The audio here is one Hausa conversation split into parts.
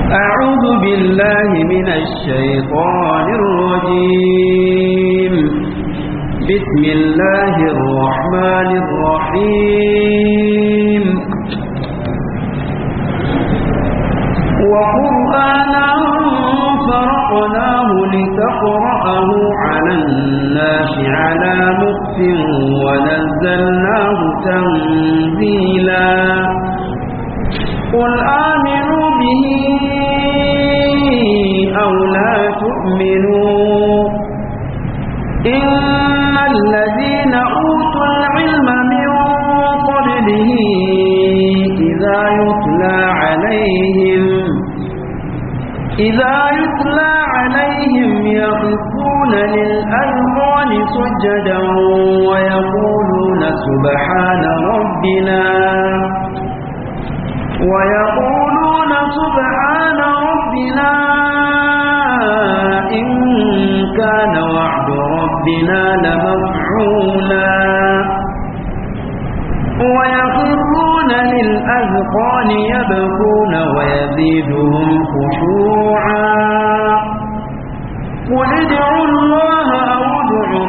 أعوذ بالله من الشيطان الرجيم بسم الله الرحمن الرحيم وقرآنا فرقناه لتقرأه على الناس على مكت ونزلناه تنزيلا قل آمنوا به أو لا تؤمنوا إن الذين أوتوا العلم من قبله إذا يتلى عليهم إذا يتلى عليهم يخفون للأذقان سجدا ويقولون سبحان ربنا ويقولون سبحان ربنا إن كان وعد ربنا لمفعولا ويخرون للأذقان يبكون ويزيدهم خشوعا قل ادعوا الله أو ادعوا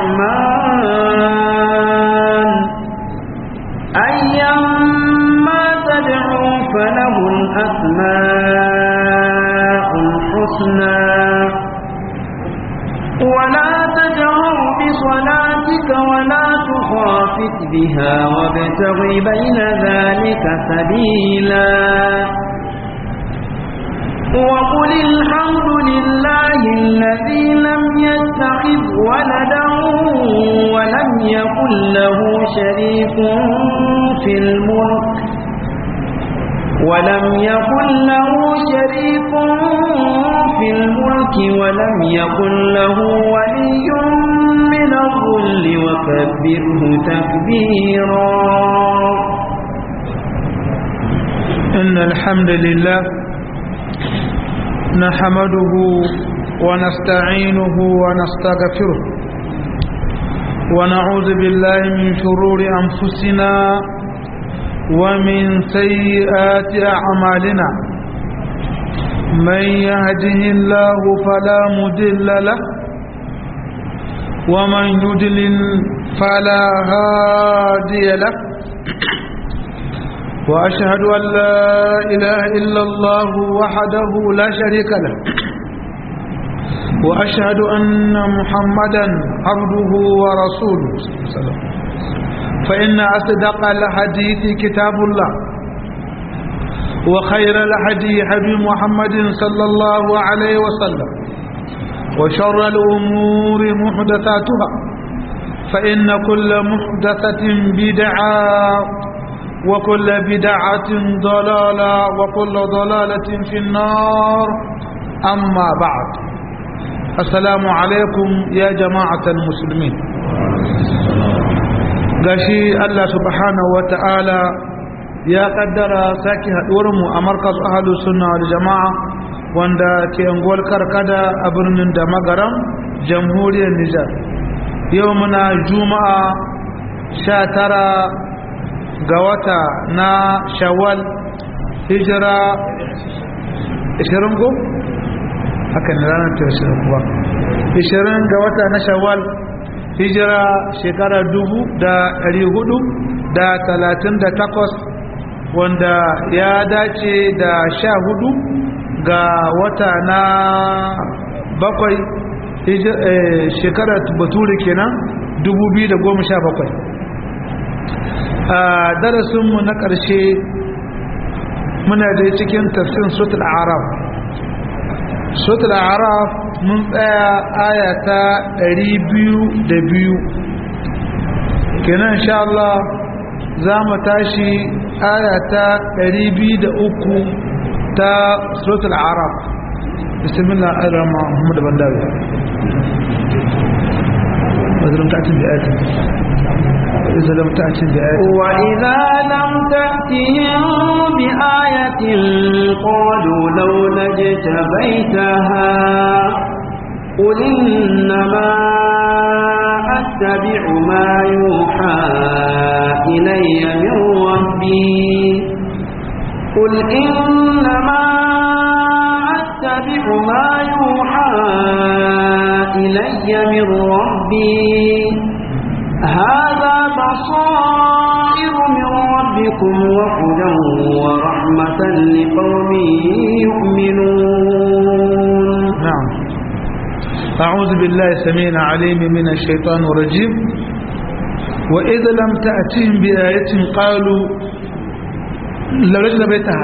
الرحمن أيما تدعوا فله الأسماء الحسنى ولا تجهر بصلاتك ولا تخافت بها وابتغ بين ذلك سبيلا وقل الحمد لله الذي لم يتخذ ولدا ولم يكن له شريك في الملك ولم يكن له شريك في الملك ولم يكن له ولي من الظل وكبره تكبيرا إن الحمد لله نحمده ونستعينه ونستغفره ونعوذ بالله من شرور أنفسنا ومن سيئات أعمالنا من يهده الله فلا مدل له ومن يدلل فلا هادي له وأشهد أن لا إله إلا الله وحده لا شريك له وأشهد أن محمدا عبده ورسوله فإن أصدق الحديث كتاب الله وخير الهدي هدي محمد صلى الله عليه وسلم وشر الأمور محدثاتها فإن كل محدثة بدعة وكل بدعة ضلالة وكل ضلالة في النار أما بعد السلام عليكم يا جماعة المسلمين gashi Allah subhanahu wa ta'ala ya kaddara sake haɗuwarmu a markaz ahalu sunna wal jama'a wanda ke unguwar karkada a birnin da magaram jamhuriyar Nijar yau muna juma'a sha tara ga wata na shawwal hijira 20 ko? haka ne ranar ta 20 kuwa 20 ga wata na shawwal hijira shekara dubu da ɗari hudu da talatin da takwas wanda ya dace da sha hudu ga wata na bakwai shekarar bature kenan dubu biyu da goma sha bakwai a darasinmu na ƙarshe muna da cikin tafsin sutul araf sutul araf mun tsaya ayata biyu. kenan insha Allah za mu tashi ayata uku ta sutul araf bismillah ar-rahman muhammad bandawi wazirin ta'atin da ayatin وإذا لم تأتي بآية وإذا لم تأتهم بآية قالوا لولا اجتبيتها قل إنما أتبع ما يوحى إلي من ربي قل إنما أتبع ما يوحى إلي من ربي هذا بصائر من ربكم وهدى ورحمة لقوم يؤمنون نعم أعوذ بالله السميع العليم من الشيطان الرجيم وإذا لم تأتهم بآية قالوا لرجل بيتها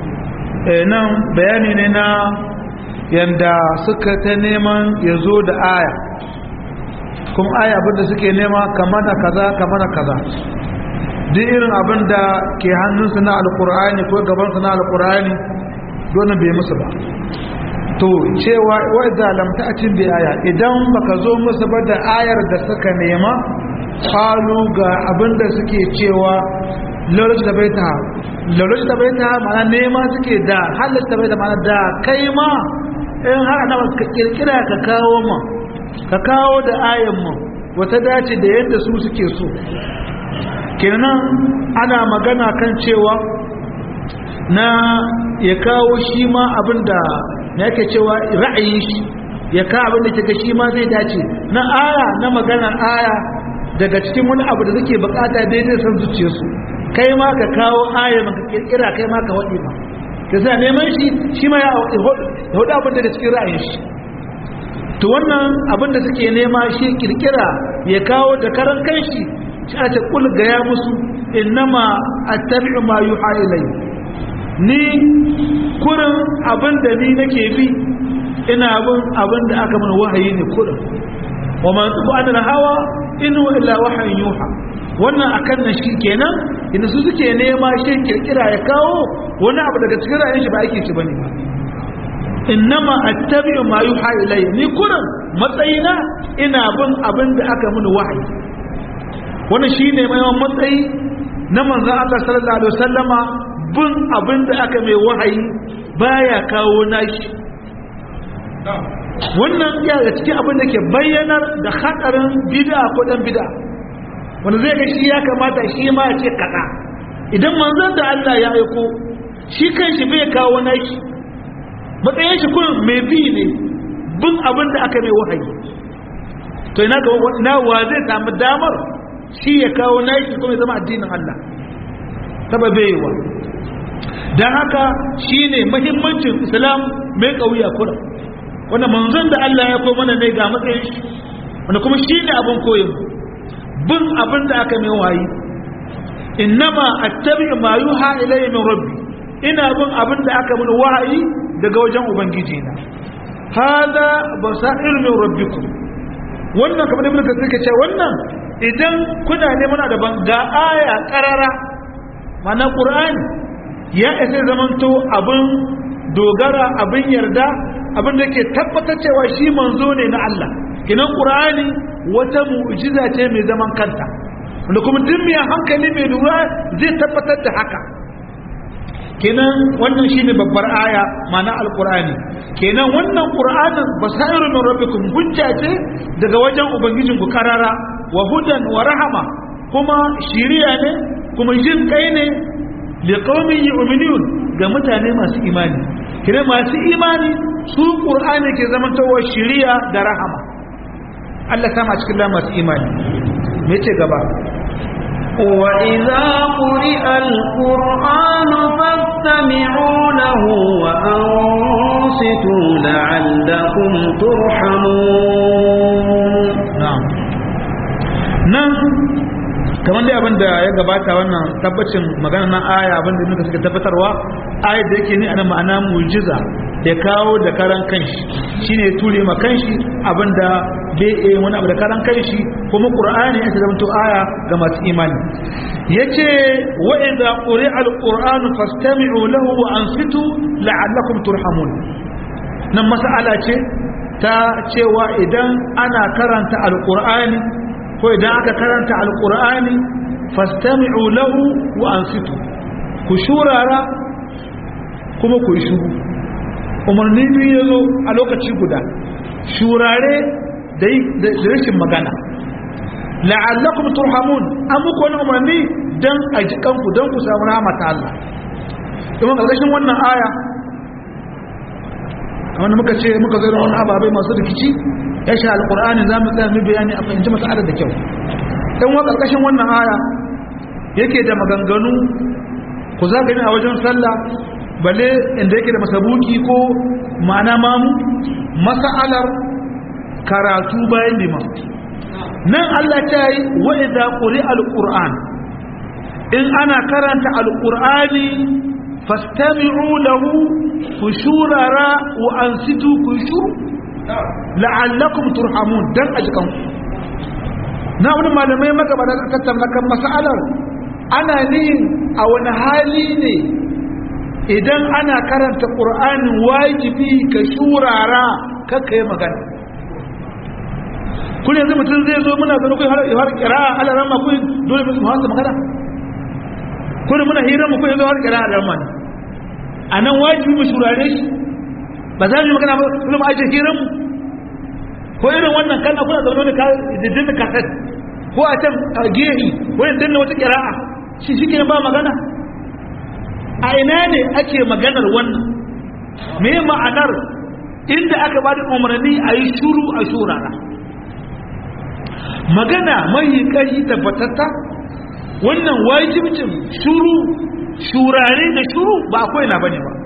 nan bayani ne na yanda suka ta neman ya zo da aya kuma aya abinda suke nema kama da kaza kama da kaza duk irin abinda ke hannunsu na alkur'ani ko gabansu na alkur'ani donin bai musu ba to cewa wadda lamta a cin aya idan baka zo musu ba da ayar da suka nema kalu ga abinda suke cewa lalata da bai ta lalata da bai ta mana nema suke da halatta bai da mana da kai ma in har ana ka kirkira ka kawo ma ka kawo da ayan mu wata dace da yadda su suke so kenan ana magana kan cewa na ya kawo shi ma abinda na yake cewa ra'ayin shi ya ka abin da kika shi ma zai dace na aya na maganar aya daga cikin wani abu da suke bukata daidai san zuciyarsu kai ma ka kawo aya maka kirkira kai ma ka waɗe ma ka sa neman shi shi ma ya hudu abin da cikin ra'ayin shi to wannan abin da suke nema shi kirkira ya kawo da karan kanshi shi a ta kul ga ya musu innama attabi'u ma yuha ilayya ni kurin abin da ni nake bi ina bin abin da aka mana wahayi ne kurin wa man tubu an hawa inu illa wahayin yuha wannan akan nan shi kenan inda su suke nema shi kirkira ya kawo wani abu daga cikin ra'ayin shi ba ake ci bane innama attabi'u ma yuha ilayya ni kurin matsayina ina bin abin da aka mana wahayi wannan shine mai matsayi na manzon Allah sallallahu alaihi wasallama bin abin da aka mai wahayi baya kawo nashi wannan ya ga cikin abin da ke bayyanar da hadarin bid'a ko dan bid'a wanda zai ga shi ya kamata shi ma ya ce kaza idan manzon da Allah ya aiko shi kanshi bai kawo nashi matsayin shi kun mai bi ne bin abin da aka mai wahayi to ina ga ina wa zai samu damar shi ya kawo nashi kuma ya zama addinin Allah sababewa don haka shi ne mahimmancin islam mai ƙauya kura wanda manzon da Allah ya ko mana ne ga matsayin shi wanda kuma shi ne abin koyin bin abin da aka mai wayi innama attabi ma yuha ilayya min rabbi ina bin abin da aka min wahayi daga wajen ubangiji na hada basair min rabbikum wannan kamar da muka suka ce wannan idan kuna neman da ban ga aya karara mana qur'ani ya isa zamanto abin dogara abin yarda abin da ke tabbatar cewa shi manzo ne na Allah kinan qur'ani wata mu'jiza ce mai zaman kanta wanda kuma duk mai hankali mai lura zai tabbatar da haka kenan wannan shine babbar aya mana alqur'ani kenan wannan qur'anin basairu min rabbikum hujja ce daga wajen ubangijin ku karara wa hudan wa rahama kuma shiriya ne kuma jin kai ne liqaumin yu'minun ga mutane masu imani kire masu imani su qur'ani ke zaman tawa shiriya da rahama Allah sama cikin masu imani me ce gaba وإذا قرئ القرآن فاستمعوا له وأنصتوا لعلكم ترحمون na'am nan kamar dai abin da ya gabata wannan tabbacin magana na aya abin da muka suka tabbatarwa ayat da yake ni ana ma'ana mujiza da kawo da karan kanshi shine ya ture ma kanshi abin da bai yi wani abu da karan kanshi kuma qur'ani ya zama aya ga masu imani yace wa idza quri'a al-qur'anu fastami'u lahu wa ansitu la'allakum turhamun nan mas'ala ce ta cewa idan ana karanta alkur'ani ko idan aka karanta alkur'ani fastami'u lahu wa ansitu ku shurara kuma ku yi shuru umarni biyu ya zo a lokaci guda shurare da rashin magana la'allakum turhamun an muku wani umarni don a jikanku don ku samu rahama ta Allah domin ƙarƙashin wannan aya wanda muka ce muka zo da wani ababai masu rikici ya sha alqur'ani za mu tsaya mu bayani a fahimci mas'alar da kyau dan wa karkashin wannan aya yake da maganganu ku za gani a wajen sallah balle inda yake da masabuki ko ma'ana mamu mas'alar karatu bayan liman nan Allah ta yi wa idza quri alquran in ana karanta alqur'ani fastami'u lahu kushurara wa ansitu kushur la'allakum turhamun dan ajikan na wani malamai magabata da tattauna kan mas'alar ana nihin a wani hali ne idan ana karanta qur'ani wajibi ka shurara kakka yi magana kun yanzu mutum zai zo muna zanu kun har kira ala ramma kun dole mu hasa magana kun muna hira mu kun yanzu har kira ala ramma anan wajibi mu shurare shi ba za mu yi magana ba dole mu aje hiran mu ko irin wannan kana kuna zaune da ka dinda kasat ko a can gehi ko yin dinda wata kira'a shi shi ba magana a ina ne ake maganar wannan me ma'anar inda aka ba da umarni a yi shuru a shurara magana mai ƙarfi tabbatatta wannan wajibcin shuru shurare da shuru ba akwai na bane ba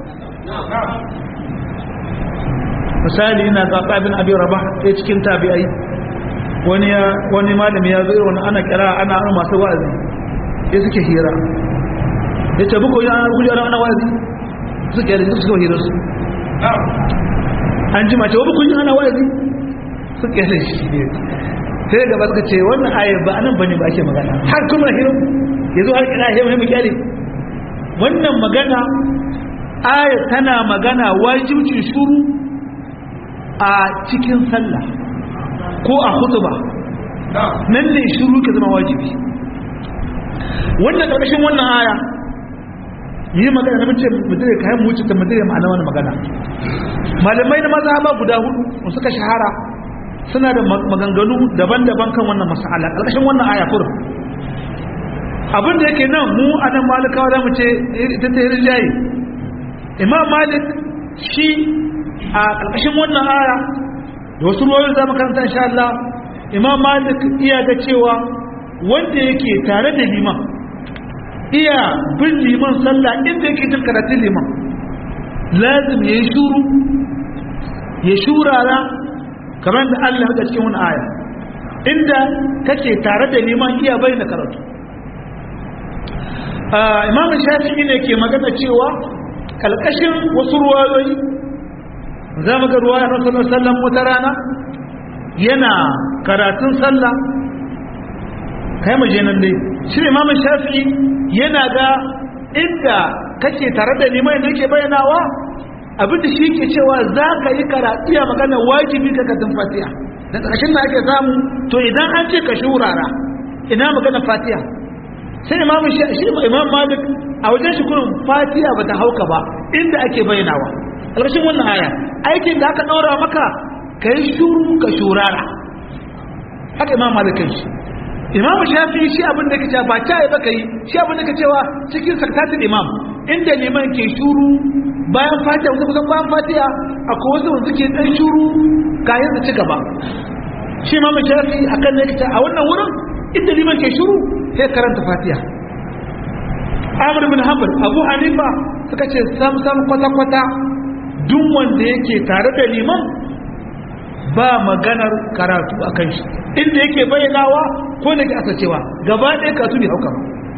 misali ina zaɓa bin abin raba ɗaya cikin tabi'ai wani ya wani malami ya zo wani ana kira ana ana masu wa'azi ya suke hira ya ce buku yana kuji ana ana wa'azi suke yadda suka hira su an ji mace wa buku ana wa'azi suke yadda shi sai gaba suka ce wannan ayar ba anan bane ba ake magana har kuma hirin yazo har kina yau mu kyale wannan magana ayar tana magana wajibcin shuru a cikin sallah ko a khutba nan ne shuru ke zama wajibi wannan karkashin wannan aya yi magana na mace mutum ya kayan mutu ta mutum ya ma'ana wani magana malamai na maza ba guda hudu suka shahara suna da maganganu daban-daban kan wannan masala ƙarƙashin wannan aya kurum abin da yake nan mu a nan malikawa za mu ce ita ta yi jayi imam malik shi a ƙarƙashin wannan aya da wasu ruwayoyi za mu karanta insha Allah imam malik iya ga cewa wanda yake tare da liman iya bin liman sallah inda yake jin karatun liman lazim ya yi shuru ya shurara kamar da Allah ya cikin wani aya inda kake tare da neman iya bayyana karatu imam shafi'i ne ke magana cewa kalkashin wasu ruwayoyi za mu ga ruwaya na sallar sallan wata rana yana karatun sallah kai mu je nan dai shi imam shafi'i yana ga inda kake tare da neman da yake bayyanawa abinda shi ke cewa za ka yi karatu ya magana wajibi ka katin fatiha da ƙarshen da ake samu to idan an ce ka shurara ina magana fatiha sai imamu shi imam malik a wajen shi kurin fatiha ba ta hauka ba inda ake bayyanawa ƙarshen wannan aya aikin da aka ɗaura maka ka yi shuru ka shurara haka imam malik kan shi imam shafi shi abin da ke cewa ba ta yi ba ka yi shi abin da ke cewa cikin saktatin imam inda liman ke shuru bayan fatiha wasu kusan bayan fatiha akwai wasu wanda suke dan shuru kayan su ci gaba shi ma mai shafi a kan nakita a wannan wurin inda liman ke shuru sai karanta fatiha amur bin hanbal abu hanifa suka ce sam sam kwata kwata duk wanda yake tare da liman ba maganar karatu a kan shi inda yake bayyanawa ko da ke asacewa gaba ɗaya karatu ne hauka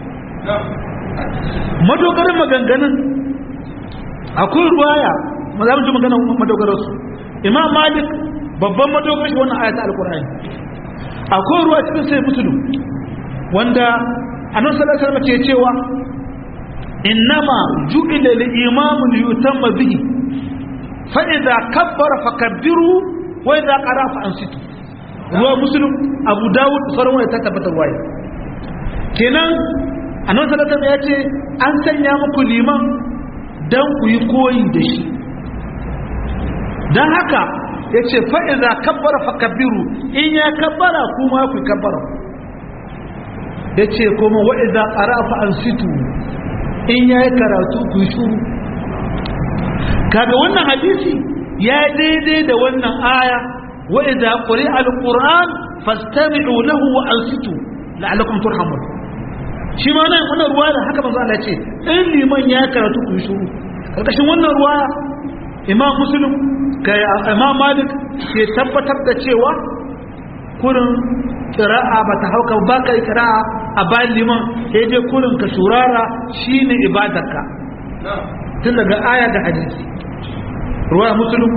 madogarin maganganun akwai ruwaya ma za mu ji magana madogararsu imam malik babban madogar shi wannan ayata alkur'ani akwai ruwa cikin sai musulun wanda annan salasar mace cewa innama ju'ila li imamun yutamma bihi fa idza kabbara fakabbiru wa idza qara fa ansitu ruwa muslim abu dawud sauran wanda ta tabbatar waye kenan annan salasar ya ce an sanya muku liman dan ku yi koyi da shi dan haka ya ce fa'iza kabbara fakabbiru in ya kabbara kuma ku kabbara ya ce kuma wa'iza ƙarafa an situ in ya yi karatu ku yi shuru kaga wannan hadisi ya daidai da wannan aya wa idza quri'a alquran fastami'u lahu wa ansitu la'allakum turhamun shi ma nan wannan ruwa da haka manzo Allah ce in liman ya karatu ku shiru karkashin wannan ruwa imam muslim kai imam malik ke tabbatar da cewa kurin kira'a ba ta hauka ba kai kira'a a bayan liman sai dai kurin ka shurara shine ibadarka tun daga aya da hadisi ruwa muslim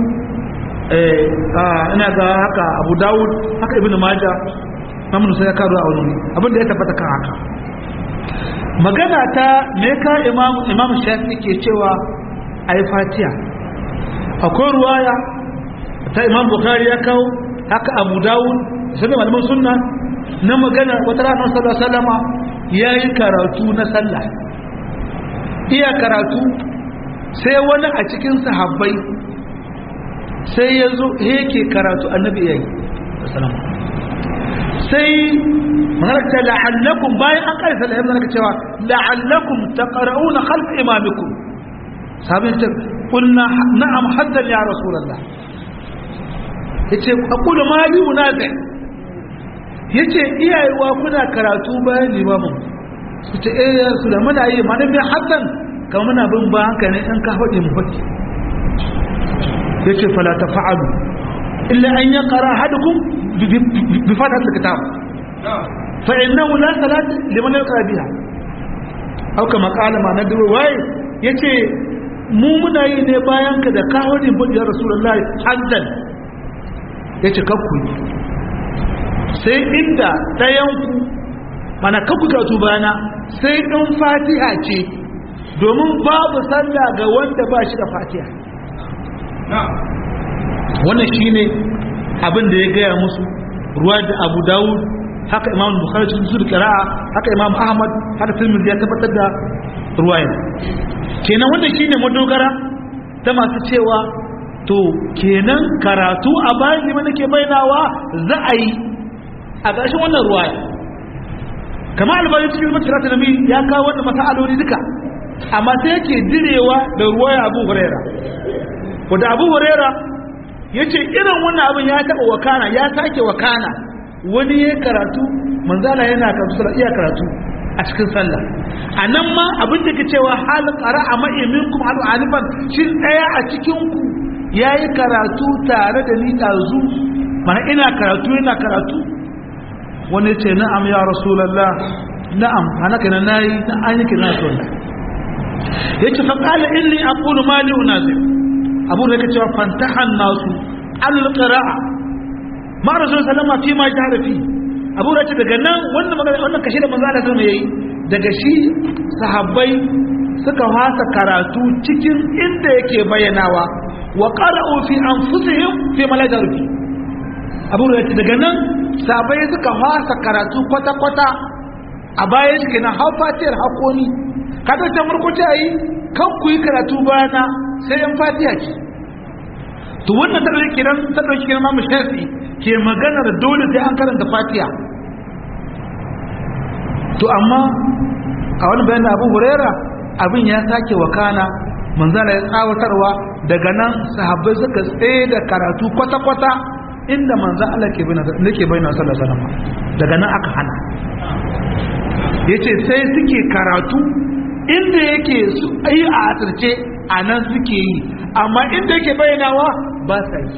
ina ga haka abu dawud haka ibn majah mamun sai ya karo a wani abin da ya tabbata kan haka magana ta me ka imam imam shafi ke cewa ayi fatiha akwai ruwaya ta imam bukhari ya kawo haka abu dawud sai malaman sunna na magana wata rana sallallahu alaihi wasallama yayi karatu na sallah iya karatu sai wani a cikin sahabbai sai ya zo yake karatu annabi yayi sallallahu sai mahalarta la'allakum bayan an karisa da yamma naka cewa la'allakum taqra'una khalf imamikum sabin ta qulna na'am haddan ya rasulullah yace aqulu ma li unazi yace iyayewa kuna karatu bayan limamin yace eh ya rasulullah muna yi ma dan haddan kamar muna bin ba haka ne in ka hade mu faki yace fala tafa'alu illa an yaqra ahadukum بفتحة الكتاب فإنه لا صلاة لمن يقرأ بها أو كما قال ما ندعو واي يتي mu muna yi ne bayan ka da kawo ne bin ya rasulullahi haddan ya ce kakku sai inda ɗayanku mana kakku karatu bayana sai in fatiha ce domin babu sallah ga wanda ba shi da fatiha wannan shine abin da ya gaya musu ruwa da abu dawud haka imam bukhari cikin su qira'a haka imam ahmad haka tirmidhi ya tabbatar da ruwaya kenan wanda shine madogara ta masu cewa to kenan karatu a bayan liman nake bainawa za a yi a ƙarshen wannan ruwaya kamar albani cikin matarata nabi ya kawo wannan masaloli duka amma sai yake direwa da ruwaya abu huraira wanda abu huraira ya ce irin wannan abin ya taɓa wakana ya sake wakana wani ya karatu manzala yana karatu sallah iya karatu a cikin sallah a nan ma abin da ke cewa halin ƙara a ma'imin kuma halu alifan shi ɗaya a cikinku ya yi karatu tare da ni ɗazu mana ina karatu yana karatu wani ce na'am ya rasulallah na'am hana kana na yi na an yi kira sallah ya ce faƙala inni a ƙulu mali unazir abu da yake cewa fantahan nasu al-qira'a ma rasul sallama fi ma jahara fi abu da ce daga nan wannan magana wannan kashi da manzo Allah sallallahu yayi daga shi sahabbai suka fasa karatu cikin inda yake bayyanawa wa qara'u fi anfusihim fi ma la fi abu da ce daga nan sahabbai suka fasa karatu kwata kwata a bayan shi kenan hafatiyar hakoni kada ta murkuta yi kan ku yi karatu bayana sai yan fatiha ce to wannan ta dauki kiran ta dauki kiran Imam Shafi ke maganar dole sai an karanta fatiha to amma a wani bayan da Abu Huraira abin ya sake wakana manzala ya tsawatarwa daga nan sahabbai suka tsaye da karatu kwata-kwata inda manzo Allah ke bayyana nake bayyana sallallahu alaihi wasallam daga nan aka hana yace sai suke karatu inda yake su yi a asirce a nan suke yi amma inda yake bayyanawa ba sa yi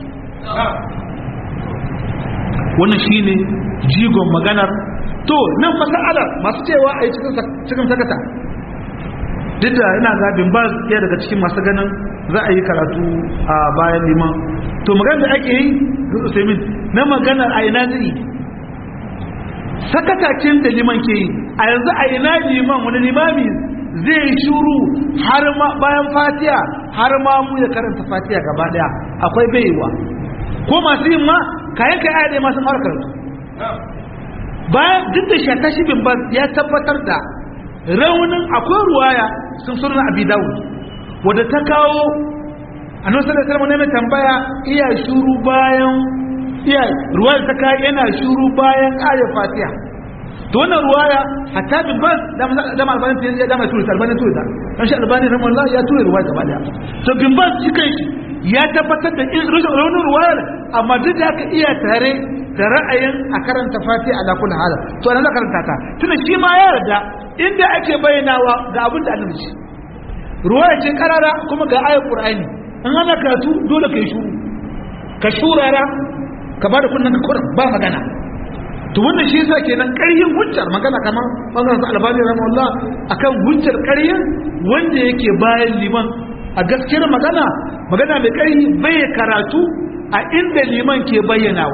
wannan shine jigon maganar to nan masalar masu cewa a yi cikin sakata duk da ina zabin ba ya daga cikin masu ganin za a yi karatu a bayan liman to maganar da ake yi usaimin na maganar a ina zai sakatacin da liman ke yi a yanzu a ina liman wani limami zai shuru har ma bayan fatiya har ma mu ya karanta fatiya gaba daya akwai baiwa ko masu yin ma kayan kai aya dai masu fara karatu bayan duk da shata shi bin ba ya tabbatar da raunin akwai ruwaya sun surna abi dawud wadda ta kawo annabi sallallahu alaihi wasallam tambaya iya shuru bayan iya ruwaya ta kai yana shuru bayan ayat fatiha to wannan ruwaya hatta bin bas da ma albani ya da mai tura albani tura dan shi albani rahimahullah ya tura ruwaya gaba daya to bin bas shi kai ya tabbatar da rashin raunin ruwayar amma duk da aka iya tare da ra'ayin a karanta fatiha ala kulli hal to nan za karanta ta tunda shi ma ya yarda inda ake bayyanawa ga abin da annabi ce ruwaya ce karara kuma ga ayat qur'ani in ana karatu dole kai shuru ka shurara ka bada kunnan ka kurin ba magana to wannan shi yasa kenan ƙaryin hujjar magana kamar bangaren su albani rahimahullah akan hujjar ƙaryin wanda yake bayan liman a gaskiyar magana magana mai ƙarfi bai karatu a inda liman ke bayyanawa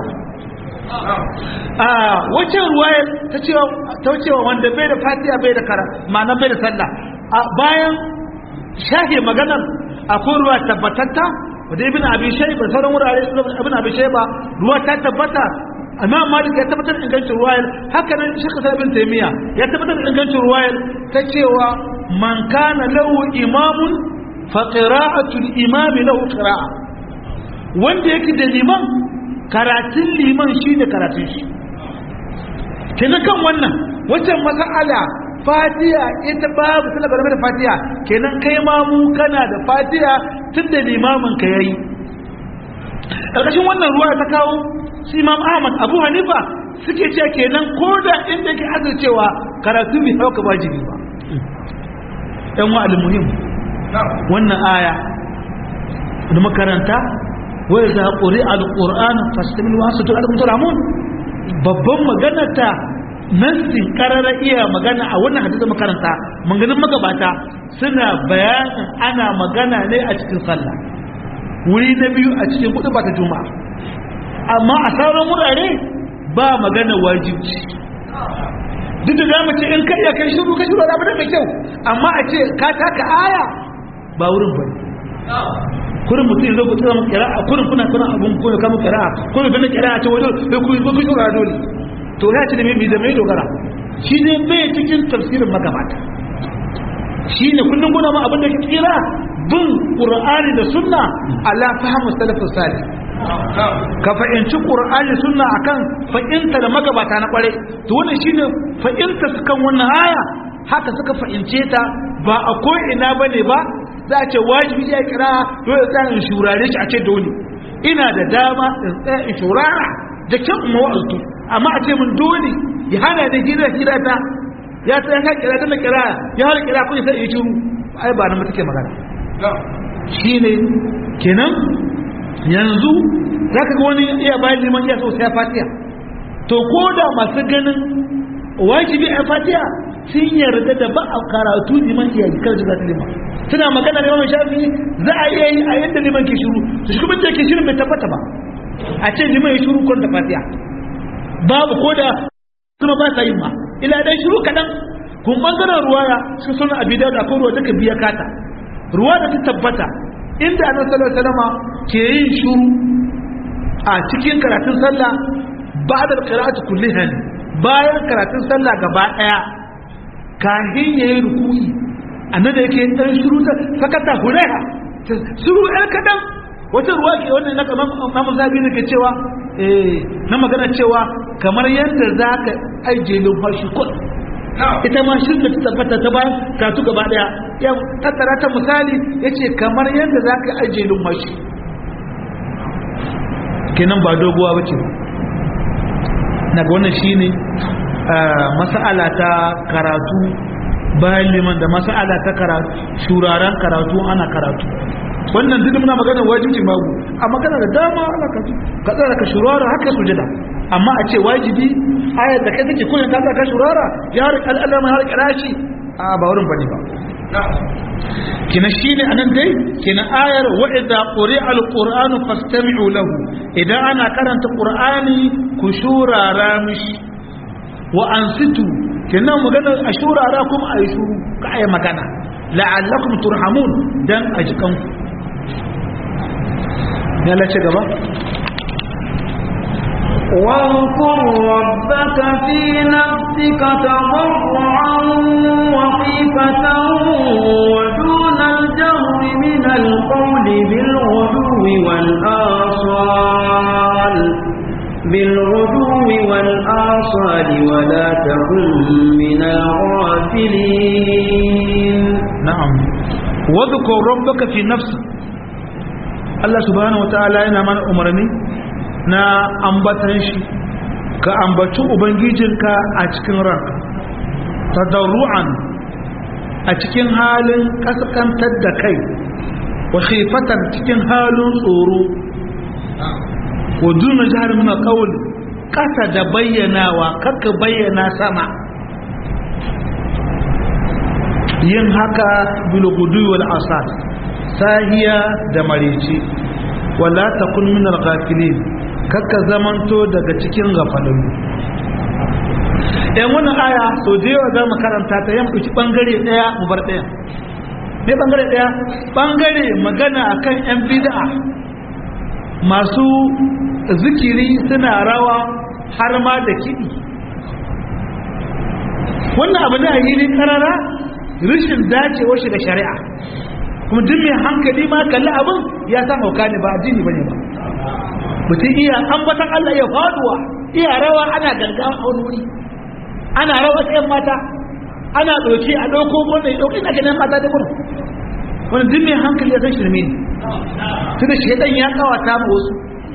a wacce ruwayar ta cewa ta cewa wanda bai da fatiha bai da kara ma'ana bai da sallah a bayan shahe maganar akwai ruwa tabbatatta wadda ibn abi shayba sauran wurare ibn abi shayba ruwa ta tabbata amma malik ya tabbatar da ingancin ruwayar haka nan shekha sa ibn taymiya ya tabbatar da ingancin ruwayar ta cewa man kana lahu imamun fa qira'atul imam lahu qira'a wanda yake da liman karatun liman shine karatun shi kenan kan wannan waccan mas'ala fatiha ita babu tana game da fatiha kenan kai ma mu kana da fatiha tun da limamin ka yayi ƙarƙashin wannan ruwa ta kawo su imam ahmad abu hanifa suke ce kenan ko da inda ke azurcewa karatu bai hauka wajibi ba yan wa muhim wannan aya da makaranta wai za ƙuri al-ƙur'an fasimin wasu tun al-mutulamun babban maganata nassin karara iya magana a wannan hadisi makaranta maganin magabata suna bayanin ana magana ne a cikin sallah wuri na biyu a cikin kudu ba ta juma'a amma a sauran wurare ba magana wajibi duk da za mu ce in kai ya kai shiru ka shiru da mai kyau amma a ce ka taka aya ba wurin bane kurin mutum zo kuka mu kira a kurin kuna kuna abun kuna kama kira kurin kana kira a ce wajen ku ku ku shura dole to ya ce da mai da mai dogara shi ne bai cikin tafsirin magabata shi ne kullum guna ma abin da ke kira bin qur'ani da sunna ala fahmu salafus salih ka fahimci qur'ani sunna akan fahimta da magabata na kware to wannan shine fahimta su kan wannan aya haka suka fahimce ta ba a ko ina bane ba za a ce wajibi ya kira dole tsaya in shurare shi a ce dole ina da dama in tsaya in shurara da kyan mawa'altu amma a ce mun dole ya hana da hira hira ta ya ta yanka kira tana kira ya hana kira kun sai ya shiru ai ba nan take magana shine kenan yanzu zaka ga wani iya bayan liman iya so sai fatiha to ko da masu ganin wajibi a fatiha sun yarda da ba a karatu liman iya kar da zata liman suna magana da Imam Shafi za a iya yi a yadda liman ke shiru to shi kuma da ke shirin bai tabbata ba a ce liman ya shiru kon da fatiha babu ko da kuma ba sa yin ma ila dan shiru kadan kun bangaren ruwaya sun suna abi da ko ruwa take biya kata ruwa da ta tabbata inda annabi sallallahu alaihi wasallam ke yin shiru a cikin karatun sallah ba'da qira'ati kulliha bayan karatun sallah gaba daya kahin yayin ruku'i annabi yake dan shiru ta sakata huraiha shiru ɗan kadan wata ruwa ke wannan na kamar mamu zabi ne ke cewa eh na magana cewa kamar yadda za ka ajiye numfashi kun ita ma shi da ta tabbata ta bayan katu gaba daya ya tattara ta misali ya ce kamar yadda za ka ajiye numfashi kenan ba doguwa ba ce na ga wannan shi ne masa'ala ta karatu bayan liman da masa'ala ta karatu shuraren karatu ana karatu wannan duk muna magana wajibi babu a magana da dama ana ka ka tsara ka shurara haka sujada amma a ce wajibi ayar da kai take kullun ka ka shurara ya har al'alam har kirashi a ba wurin bane ba kina shine anan dai kina ayar wa idza quri'a al-qur'anu fastami'u lahu idan ana karanta qur'ani ku shurara mishi wa ansitu kina magana a shurara kuma ayi shuru ka ayi magana la'allakum turhamun dan ajikanku ya lace gaba واذكر ربك في نفسك تضرعا وخيفة ودون الجهر من القول بالغدو والآصال بالغدو والآصال ولا تكن من الغافلين نعم واذكر ربك في نفسك Allah subhanahu wataala yana mana umarni na ambatan shi ka ambaci ubangijinka a cikin ranka tadarru'an a cikin halin kaskantar da kai wa khifatan cikin halin tsoro wa duna jihar muna kawul kasa da bayyanawa kakka bayyana sama yin haka bilgudu wal asas sahiya da marici wala takun min al-ghafilin kakka zamanto daga cikin gafalallu ɗan wannan aya so da yawa za mu karanta ta yan ɗauki ɓangare ɗaya mu bar ɗaya ne ɓangare ɗaya ɓangare magana akan yan bid'a masu zikiri suna rawa har ma da kiɗi wannan abu ne a yi karara rashin dacewa shi da shari'a kuma duk mai hankali ma kalli abin ya san hauka ne ba addini bane ba mutum iya ambatan Allah ya faduwa iya rawa ana ganga a wani wuri ana rawa tsayin mata ana ɗauke a ɗauko wanda ya ɗauki na ganin mata da gudu wani duk mai hankali ya san shirme ne tunda shaidan ya kawata ma wasu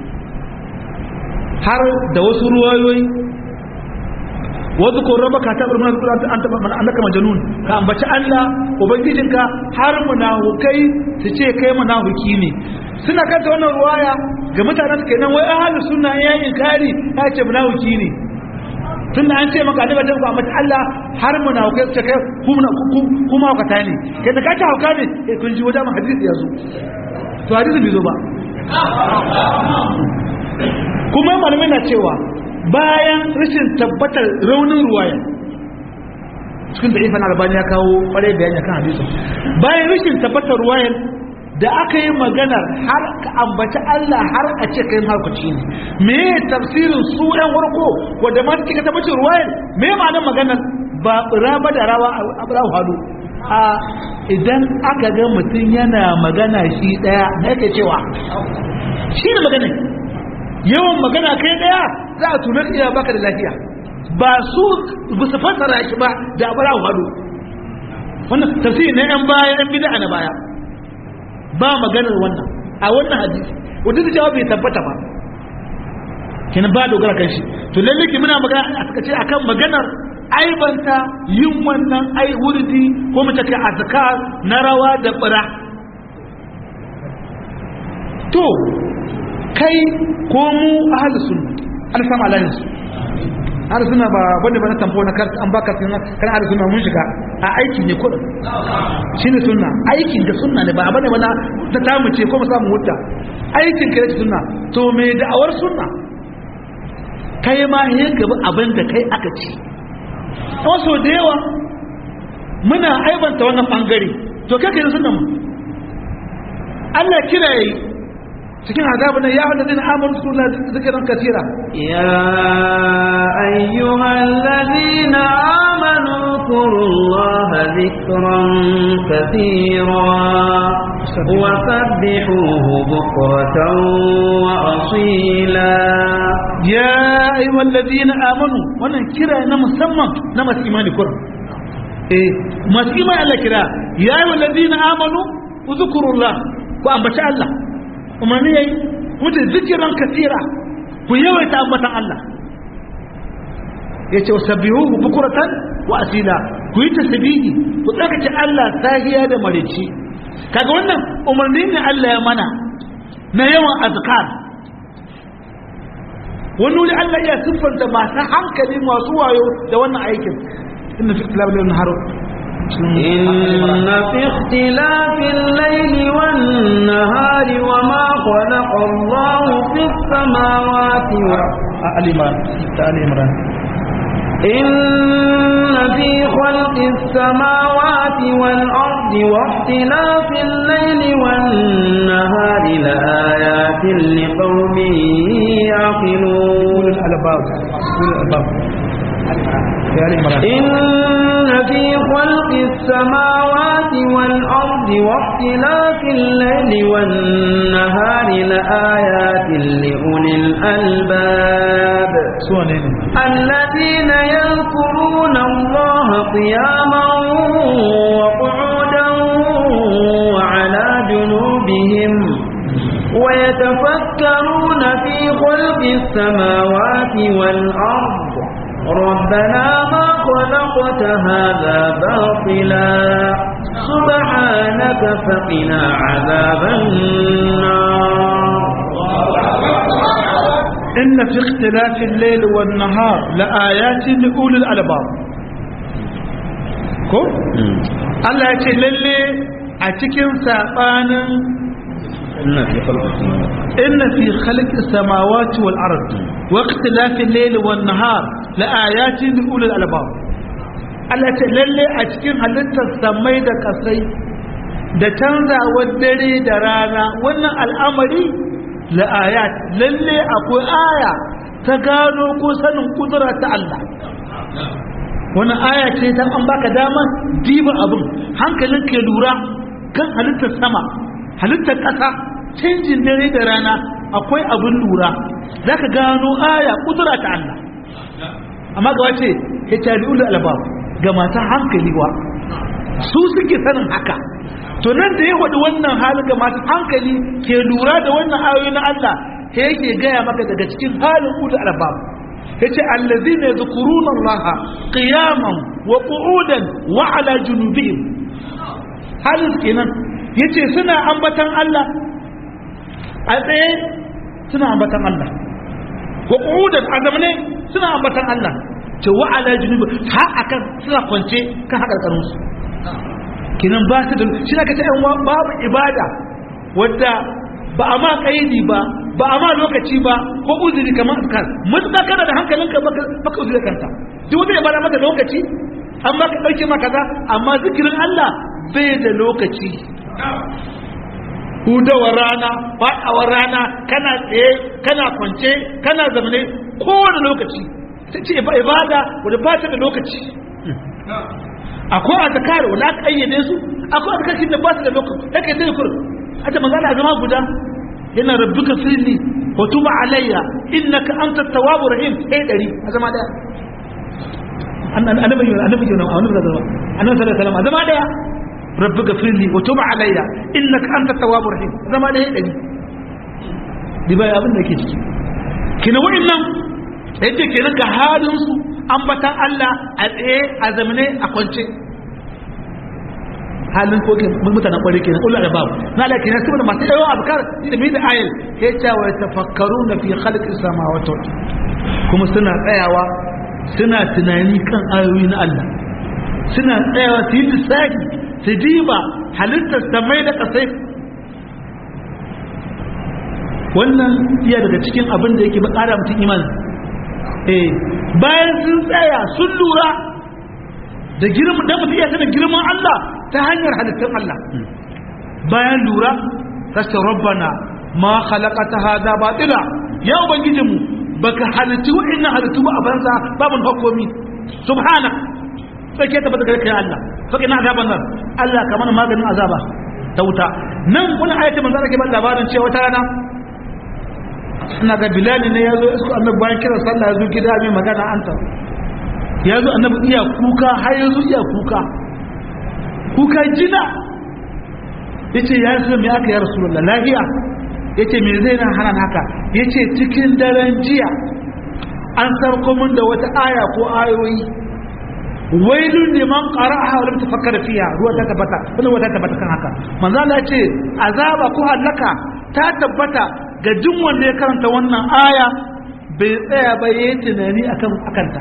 har da wasu ruwayoyi wasu ko raba ka taɓa mana kula an taɓa mana annaka majanun ka ambaci Allah ubangijinka har munafukai su ce kai munafuki ne suna kanta wannan ruwaya ga mutanen su kenan wai ahlu sunna ya inkari ya ce munafuki ne tunda an ce maka da bajan ku ambaci Allah har munafukai su ce kai ku kuma hukata ne kai da ka ce hauka ne eh kun ji wajen hadisi ya zo to hadisi bai zo ba kuma malamai na cewa bayan rashin tabbatar raunin ruwaya cikin da ifan albani ya kawo kwarai bayani kan hadisin bayan rashin tabbatar ruwayan da aka yi maganar har ka ambaci Allah har a ce kai harkuci ne me tafsirin su ɗan warko wadda ma take tabbacin ruwayan me ma'anar maganar ba raba da rawa a bura hadu a idan aka ga mutum yana magana shi ɗaya na yake cewa shi ne magana yawan magana kai ɗaya za a tunar iya baka da lafiya ba su ba su fassara shi ba da abara hadu wannan tafsiri na yan baya yan bid'a na baya ba maganar wannan a wannan hadisi wanda da jawabi bai tabbata ba kenan ba dogara kan shi to lalle ki muna magana a suka ce akan maganar aibanta yin wannan ai wurdi ko mu take azkar na rawa da bira to kai ko mu ahlus sunna alfama alayhi har suna ba wanda ba na tamfo na kar an baka sunna kan har suna mun shiga a aiki ne kuɗin shine sunna aikin da sunna ne ba bane ba na ta tamu ce ko mu samu hutta aikin ka da sunna to me da'awar sunna kai ma he gaba abin da kai aka ci wasu da yawa muna aibanta wannan bangare to kai kai sunna mu Allah kira yayi cikin azabin ya hada din amanu suna zikiran kasira يا أيها الذين آمنوا اذكروا الله ذكرا كثيرا وسبحوه بكرة وأصيلا ya ayyuhal ladina amanu wannan kira na musamman na masu imani kurin eh masu imani Allah kira ya ayyuhal ladina amanu uzkurullah ku ambaci Allah umarni yayi mutu zikiran kasira ku yawaita ambatan Allah yace wasabbihuhu bukuratan wa asila ku yi tasbihi ku tsakace Allah sahiya da marici kaga wannan umarni ne Allah ya mana na yawan azkar wani wuri Allah ya siffanta masu hankali masu wayo da wannan aikin inna fi ikhtilaf al nahar إن في اختلاف الليل والنهار وما خلق الله في السماوات والأرض al-imran ta al-imran إن في خلق السماوات والأرض واختلاف الليل والنهار لآيات لقوم يعقلون al-albab al-albab ya al-imran إن في خلق السماوات والأرض واختلاف الليل والنهار لآيات لأولي الألباب suwa ne ne الذين يذكرون الله قياما وقعودا وعلى جنوبهم ويتفكرون في خلق السماوات والأرض ربنا ما خلقت هذا باطلا سبحانك فقنا عذاب النار إن في اختلاف الليل والنهار لآيات لأولي الألباب ko? Allah ya ce lalle a cikin saɓanin inna fi khalqi samawati wal ard wa ikhtilafi al-layli wan nahar la ayatin li ulil albab Allah ya ce lalle a cikin halittar samai da kasai da canzawar dare da rana wannan al'amari la ayat lalle akwai aya ta gano ko sanin kudura ta Allah wani aya ce ta an baka dama diba abin hankalin ke lura kan halittar sama halittar ƙasa canjin dare da rana akwai abin lura za ka gano aya kudura ta Allah amma ga wace ya tari ulu albab ga mata hankali wa su suke sanin haka to nan da ya faɗi wannan halin ga masu hankali ke lura da wannan ayoyi na Allah sai yake gaya maka daga cikin halin ulu albab yace allazina yadhkuruna allaha qiyaman wa qu'udan wa ala junubihim halin kenan yace suna ambatan Allah a tsaye suna ambatan Allah wa qu'udan azamne suna ambatan Allah ce wa ala junubi ha akan suna kwance kan hakarkarun su kenan ba su da shi da kace babu ibada wadda ba a ma kaidi ba ba a ma lokaci ba ko uzuri kamar azkar mutuka kana da hankalinka baka uzuri kanta duk wanda ya bada maka lokaci amma ka dauke maka kaza amma zikirin Allah bai da lokaci hudawar rana faɗawar rana kana tsaye kana kwance kana zamane kowane lokaci ta ce ibada wadda ba ta da lokaci akwai azkar wanda aka ayyade su akwai azkar da ba su da lokaci take sai kur a ta magana zama guda yana rabbuka firli wa tuba alayya innaka antat tawwabur rahim sai dari a zama daya annabi annabi annabi kenan annabi sallallahu alaihi wasallam a zama daya rabbuka firli wa tuba alayya innaka antat tawwabur rahim zama daya dari dibai abin da yake ciki kina wa'annan yace kenan ga halin su ambatan Allah a tsaye a zamane a kwance halin ko ke mutanen kwari kenan ulul albab na la kenan saboda masu yawan abkar da mai da ayil ya ce wa tafakkaruna fi khalqis samawati wal kuma suna tsayawa suna tunani kan ayoyi na Allah suna tsayawa su yi lissafi su diba halittar samai da kasai wannan iya daga cikin abin da yake bakara mutum imani eh bayan sun tsaya sun lura da girman da mutum iya sanin girman Allah ta hanyar halittun Allah bayan lura kasta rabbana ma khalaqata hada batila ya ubangiji mu baka halittu wa'annan halittu ba a banza babu hukumi subhanak sai ta bada kai Allah fa ina azaban nan Allah kamar maganin azaba ta wuta nan kuna ayati manzo Allah ke ba labarin cewa wata rana ina ga bilal ne yazo isko annabi bayan kira sallah yazo gida mai magana anta yazo annabi iya kuka har yazo iya kuka kuka jina yace ya rasul me aka ya rasulullah lafiya yace me zai na hana haka yace cikin daren jiya an sarko mun da wata aya ko ayoyi wailun liman qara'aha wa lam tafakkara fiha ruwa ta tabbata wannan wata tabbata kan haka manzo Allah yace azaba ko halaka ta tabbata ga duk wanda ya karanta wannan aya bai tsaya ba yayin tunani akan akanta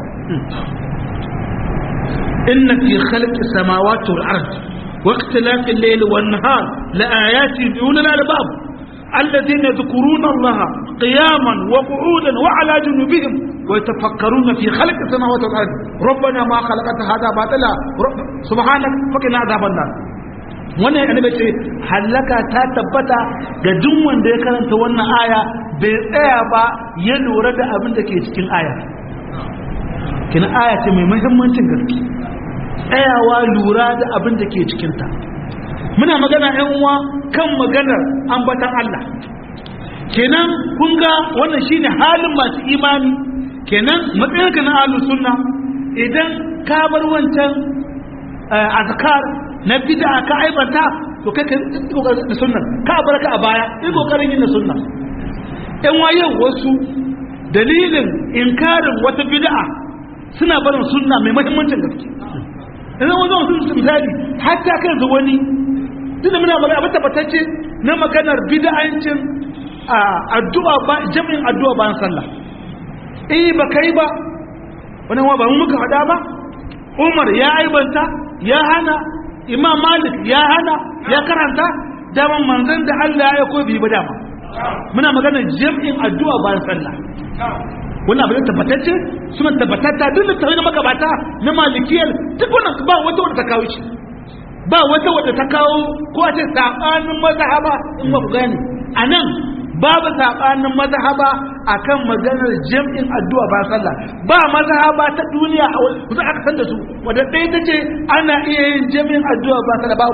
inna fi khalqis samawati wal ardi wa ikhtilafil layli wan nahar la ayatin li ulil albab الذين يذكرون الله قياما وقعودا وعلى جنوبهم ويتفكرون في خلق السماوات والارض ربنا ما خلقت هذا باطلا سبحانك فقنا عذاب النار wannan annabi ce halaka ta tabbata ga duk wanda ya karanta wannan aya bai tsaya ba ya lura da abin da ke cikin aya kina aya ce mai muhimmancin gaske tsayawa lura da abin da ke cikinta muna magana yan uwa kan maganar ambatan Allah kenan kun ga wannan shine halin masu imani kenan matsayinka na ahlus sunna idan ka bar wancan azkar na bid'a ka aibata to kai ka yi kokarin da sunna ka bar ka a baya yi kokarin yin da sunna yan waye wasu dalilin inkarin wata bid'a suna barin sunna mai muhimmancin gaske idan wani wasu misali hatta kai da wani tunda muna magana abin tabbatacce na maganar bid'ancin addu'a ba jami'in addu'a bayan sallah eh ba kai ba wani wa ba mu muka faɗa ba Umar ya aibanta ya hana Imam Malik ya hana ya karanta daman manzon da Allah ya ko bi ba dama muna magana jami'in addu'a bayan sallah wannan abin tabbatacce suna tabbatatta duk da tawai na magabata na malikiyar duk wannan ba wata wadda ta kawo shi ba wata wadda ta kawo ko a ce sabanin mazhaba in ba ku gane anan babu sabanin mazhaba akan maganar jam'in addu'a ba sallah ba mazhaba ta duniya a kusa aka san da su wadda ɗaya ta ce ana iya yin jam'in addu'a ba sallah babu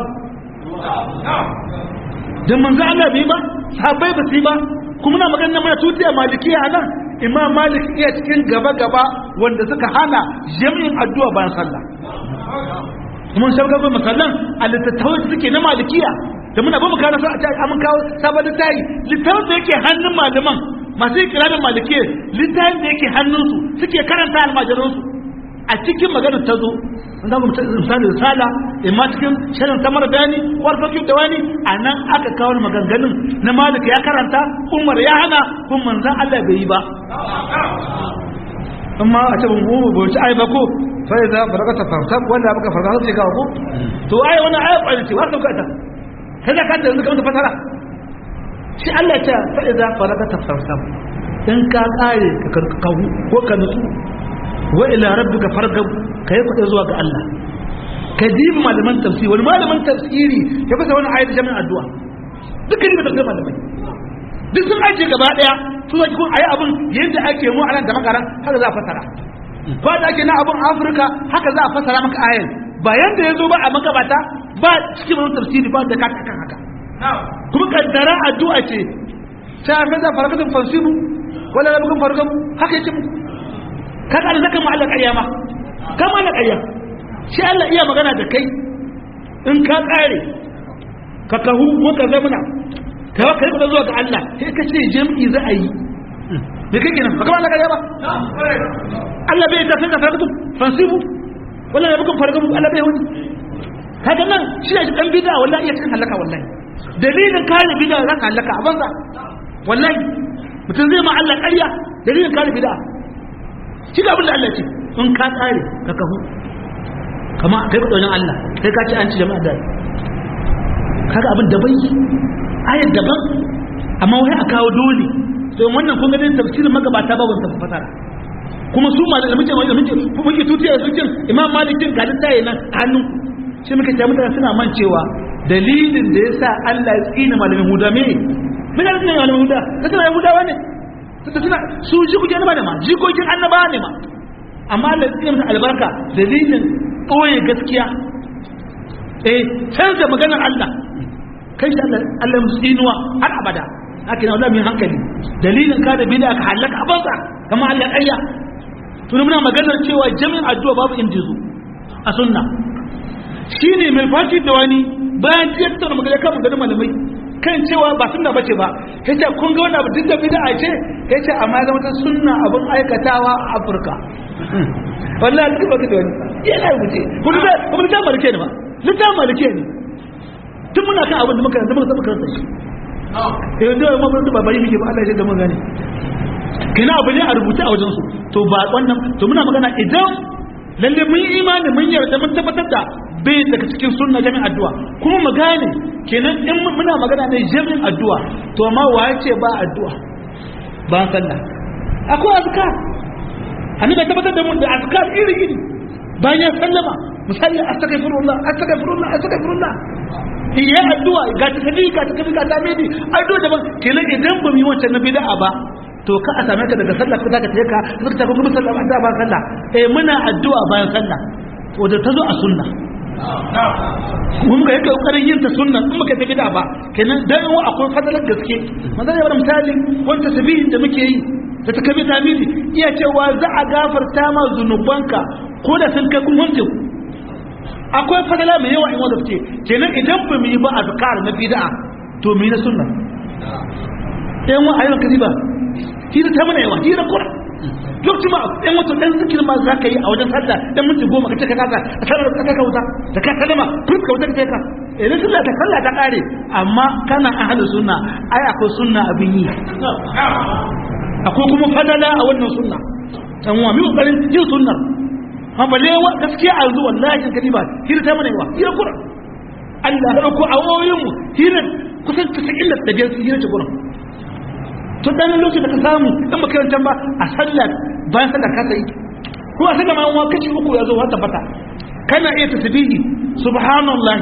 dan manzo Allah bai ba sahabbai ba su ba kuma na maganar mana tutiya malikiya anan imam malik iya cikin gaba gaba wanda suka hana jam'in addu'a bayan sallah kuma sai ga masallan a littattafai suke na malikiya da muna ba mu kana sa a ce mun kawo sabon littafi littafin da yake hannun malaman masu ikirarin malikiya littafin da yake hannunsu suke karanta almajiransu a cikin maganar ta zo an zama misali risala imma cikin shirin samar dani warfakin da wani a nan aka kawo maganganun na malik ya karanta umar ya hana kun manzan allah bai yi ba amma a ce mu ba ci ai ba ko sai za farka ta farka wanda baka farka sai ka ko to ai wannan ai kwani ce wata ka ta kaza ka da yanzu fasara shi Allah ya ce fa idza faraka ta farka in ka kare ka karkahu ko ka nutsu wa ila rabbika fargab kai kuɗe zuwa ga Allah ka dibi malaman tafsiri wani malaman tafsiri ya fasa wani ayat jami'in addu'a dukkan da tafsir malamai duk sun aje gaba daya su zaki kun ayi abun yadda ake mu anan da makaran haka za a fasara ko da ake na abun Afirka haka za a fasara maka ayan ba yanda yazo ba a magabata ba cikin wani tafsiri ba da ka kan haka kuma kaddara addu'a ce sai a fada farakatun fansibu wala rabbukum fargam haka yake muku kaga da zaka ma'alla ƙarya ma ka ma'alla ƙarya shi Allah iya magana da kai in ka ƙare ka kahu ko ka zamana ka ba kai zuwa ga Allah sai ka ce jam'i za a yi me kake nan baka ma'alla ƙarya ba Allah bai tafi da farkatu fansibu wala ya bukum farkatu Allah bai wani kaga nan shi ne dan bid'a wallahi iya cikin halaka wallahi dalilin kare bid'a za ka halaka a banza wallahi mutum zai ma Allah ƙarya dalilin kare bid'a shi ga abin da Allah ce in ka tsare ka kahu kama kai ku daunin Allah kai ka ce an ci jama'a da kaga abin daban yi ayar daban amma wai a kawo dole to wannan kun ga tafsirin magabata ba wannan fasara kuma su ma da muke da muke muke tutiya su kin imam malikin ga littaye nan hannun shi muka ce mutane suna mancewa dalilin da yasa Allah ya tsina malamin huda me me da tsina malamin huda kace yahudawa ne tunda suna su jikokin annaba ne ma jikokin annaba ne ma amma Allah ya musu albarka dalilin ɓoye gaskiya eh canza maganar Allah kai shi Allah Allah musu inuwa har abada haka ne wallahi min hankali dalilin ka da bid'a ka halaka abansa kama Allah ayya tun muna maganar cewa jami'in addu'a babu injizu a sunna shine mai fashi da wani bayan tiyattar magana kan maganar malamai kan cewa ba sunna bace ba yace kun ga wannan duk da bid'a ce yace amma zama ta sunna abin aikatawa a Afirka wallahi duk baka da wani yana wuce kuma da kuma da malike ne ba litan malike ne tun muna kan abin da muka zama muka karanta shi eh da mu mun ba bari muke ba Allah ya da mun gane kina abu ne a rubuta a wajen su to ba wannan to muna magana idan lalle mun yi imani mun yarda mun tabbatar da bai daga cikin sunna jami'in addu'a kuma mu gane kenan in muna magana ne jami'in addu'a to amma waye ce ba addu'a ba sallah akwai azkar annabi tabbatar da mun da azkar iri iri bayan sallama misali astaghfirullah astaghfirullah astaghfirullah iya addu'a ga takadi ga takadi ga tamidi addu'a daban kenan idan ba mu yi wancan na bid'a ba to ka a same ka daga sallah ka zaka ka zaka tafi kuma sallah ba ba sallah eh muna addu'a bayan sallah wanda ta zo a sunna mun ga yake kokarin yin ta sunna in muka tafi da ba kenan dan wa akwai fadalar gaske manzo ya bar misali wanda tabihin da muke yi da ta kabi tamidi iya cewa za a gafarta ma zunubanka ko da sun kai kun wanke ku akwai fadala mai yawa in wanda fice kenan idan ba mu yi ba azkar na bid'a to mu yi na sunna yan wa ayyukan kaji ba hira ta mana yawa hira kura lokacin ma yan wato dan zikir ma za ka yi a wajen sallah dan minti goma ka ce ka kasa a sallar ka ka wuta da ka kalama furta ka wuta ka ka idan sallah ta sallah ta kare amma kana ahlu sunna ai akwai sunna abin yi akwai kuma fadala a wannan sunna dan wa mi kokarin yin sunnar ma balle wa gaskiya a yanzu wallahi kadi ba hira ta mana yawa hira kura Allah ya dauko awoyin mu hira kusan 90 da biyar hira ta gurin to dan lokacin da ka samu in baka yancan ba a sallar bayan sallar ka sai ko a saka ma kaci uku ya zo har tabbata kana iya tasbihi subhanallahi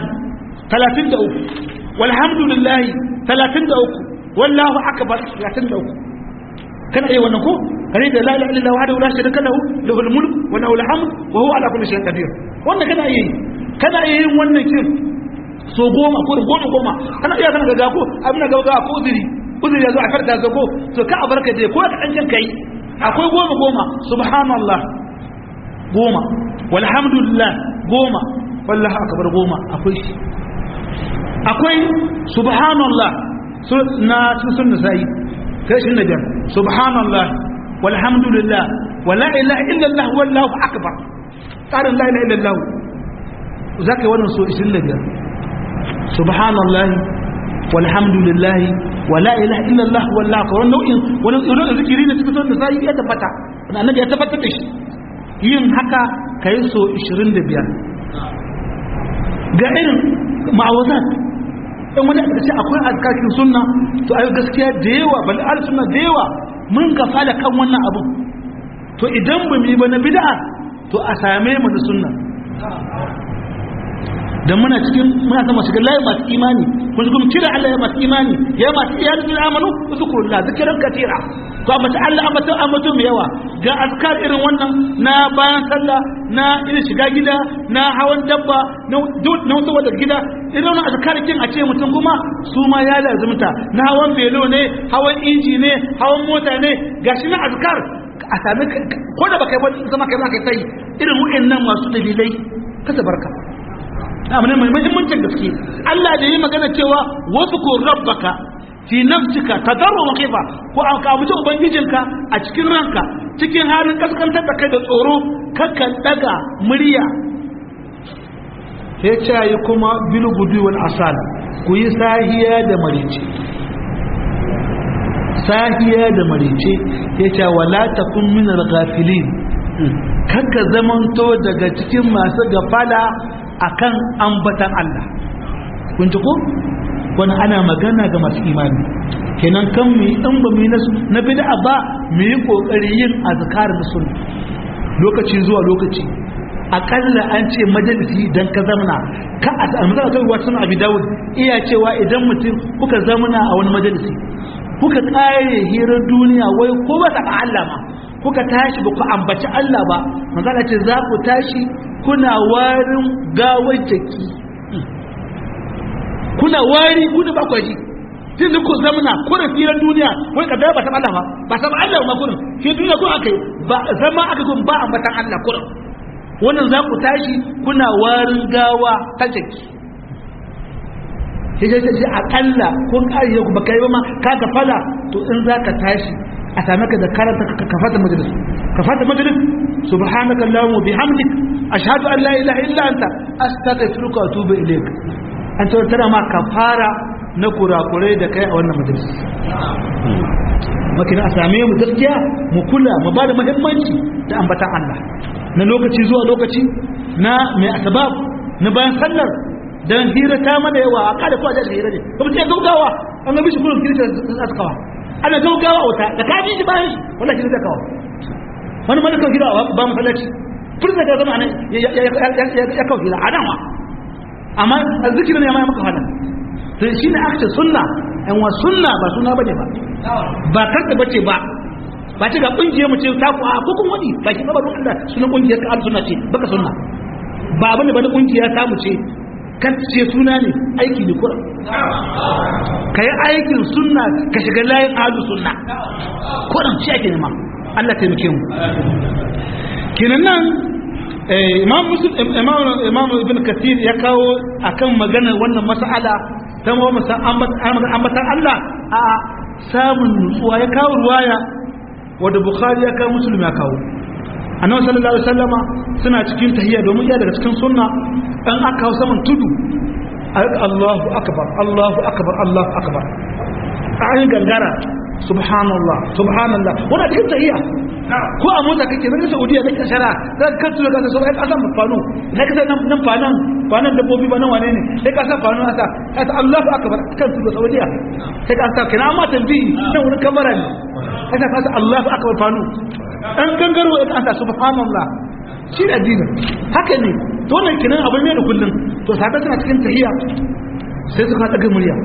33 walhamdulillahi 33 wallahu akbar 33 kana iya wannan ko kare da la ilaha illallah wahdahu la sharika lahu lahul mulk wa lahul hamd wa huwa ala kulli shay'in qadir wannan kana iya yi kana iya yin wannan kin so goma ko goma goma kana iya kana ga ko abin da ga ko uzuri uzuri ya zo a farta zago to ka a barka je ko ka dan jin kai akwai goma goma subhanallah goma walhamdulillah goma wallahi akbar goma akwai shi akwai subhanallah so na sun sai kai shi ne biyar subhanallah walhamdulillah wala ilaha illallah wallahu akbar tsarin la ilaha illallah zaka yi wannan so 25 subhanallah walhamdulillah wala ilaha illallah wallahu akbar wannan nau'in wannan nau'in zikiri ne cikin sunan sai ya tabbata wannan annabi ya tabbatar da shi yin haka kai so 25 ga irin ma'awazat in wani aka ce akwai azkakin sunna to ayo gaskiya da yawa bal al sunna da yawa mun gafala kan wannan abu to idan ba mu yi ba na bid'a to a same mu da sunna dan muna cikin muna sama shiga layi masu imani kun kuma kira Allah ya masu imani ya masu iyali bil amanu zikrullah zikran katira to amma ta Allah amma ta amma to yawa ga azkar irin wannan na bayan sallah na irin shiga gida na hawan dabba na na wata wadda gida irin wannan azkar kin a ce mutum kuma su ma ya lazumta na hawan belo ne hawan inji ne hawan mota ne gashi na azkar a sami ko da baka yi zama kai zaka sai irin wa'annan masu dalilai kasa barka abu ne mai muhimmancin gaske Allah da yi magana cewa wasu ko rabbaka fi nafsika tadarru wa khifa ko an ka mutu ubangijinka a cikin ranka cikin halin kaskantar da kai da tsoro kakan daga murya sai ce yi kuma bil gudu wal asal ku yi sahiya da marice sahiya da marice ya ce wala takun min al-ghafilin kanka zamanto daga cikin masu gafala akan ambatan Allah kun ji ko wani ana magana ga masu imani kenan kan mu in ba mu yi na bid'a ba mu yi kokari yin azkar da sunna lokaci zuwa lokaci akalla an ce majalisi idan ka zamana ka a amsar ta ruwa sun abi dawud iya cewa idan mutum kuka zamana a wani majalisi kuka kare hirar duniya wai ko ba ta Allah ma kuka tashi ba ku ambaci Allah ba manzala ce za ku tashi kuna warin gawar jaki kuna wari kuna ba kwaji tun da ku zamana kuna firar duniya wai ka ba ta Allah ba ba ta Allah ma kuna fi duniya ko aka yi ba zama aka kun ba ambatan Allah kuna wannan za ku tashi kuna warin gawa ta jaki sai sai sai akalla ko kariya ku baka yi ba ma ka gafala to in za ka tashi a same ka da karanta ka fata majalis ka fata majalis subhanaka allahumma bihamdik ashhadu an la ilaha illa anta astaghfiruka wa atubu ilayk an ta tana ma kafara na kurakurai da kai a wannan majalis makina a same mu gaskiya mu kula mu ba da muhimmanci da ambatan Allah na lokaci zuwa lokaci na mai asbab na bayan sallar dan hira ta mana yawa a kada ko a jaje hira ne kuma sai gaugawa an ga bishi kullum kirista askawa ana gaugawa wata da ka ji bayan shi wallahi zai kawo wani mana kan gida ba masallaci furta da zama nan ya kawo gida a nan wa amma zikirin ne ma ya maka hana to shi ne aka ce sunna yan wa sunna ba suna bane ba ba kanta bace ba ba ce ga kungiyar mu ce ta ku a ko kun wani ba shi ba ba Allah sunan kungiyar ka sunna ce baka sunna ba abin da bane kungiya ta mu ce kan ce suna ne aiki ne kura ka yi aikin sunna ka shiga layin alu sunna kuran shi ake nema Allah taimake mu kinan nan imam muslim imam imam ibn kathir ya kawo akan magana wannan mas'ala ta mu masa ambatan Allah a samun nutsuwa ya kawo ruwaya wanda bukhari ya kawo muslim ya kawo annabi sallallahu alaihi wasallama suna cikin tahiyya domin iya daga cikin sunna dan aka kawo saman tudu Allahu akbar Allahu akbar Allahu akbar a gangara subhanallah subhanallah wannan cikin tahiyya ko a mota kake zan Saudiya kake shara za ka tura ka so ai kasan fano na kasa nan nan fanan fanan dabbobi ba nan wane ne sai ka sa fano asa asa Allahu akbar kan tura Saudiya sai ka sa kina ma tambayi nan wurin kamera ne sai ka sa Allahu akbar fano dan gangaro ka asa subhanallah shi da addinin haka ne to wannan kinan abin ne da kullun to saka tana cikin tahiyya sai suka daga murya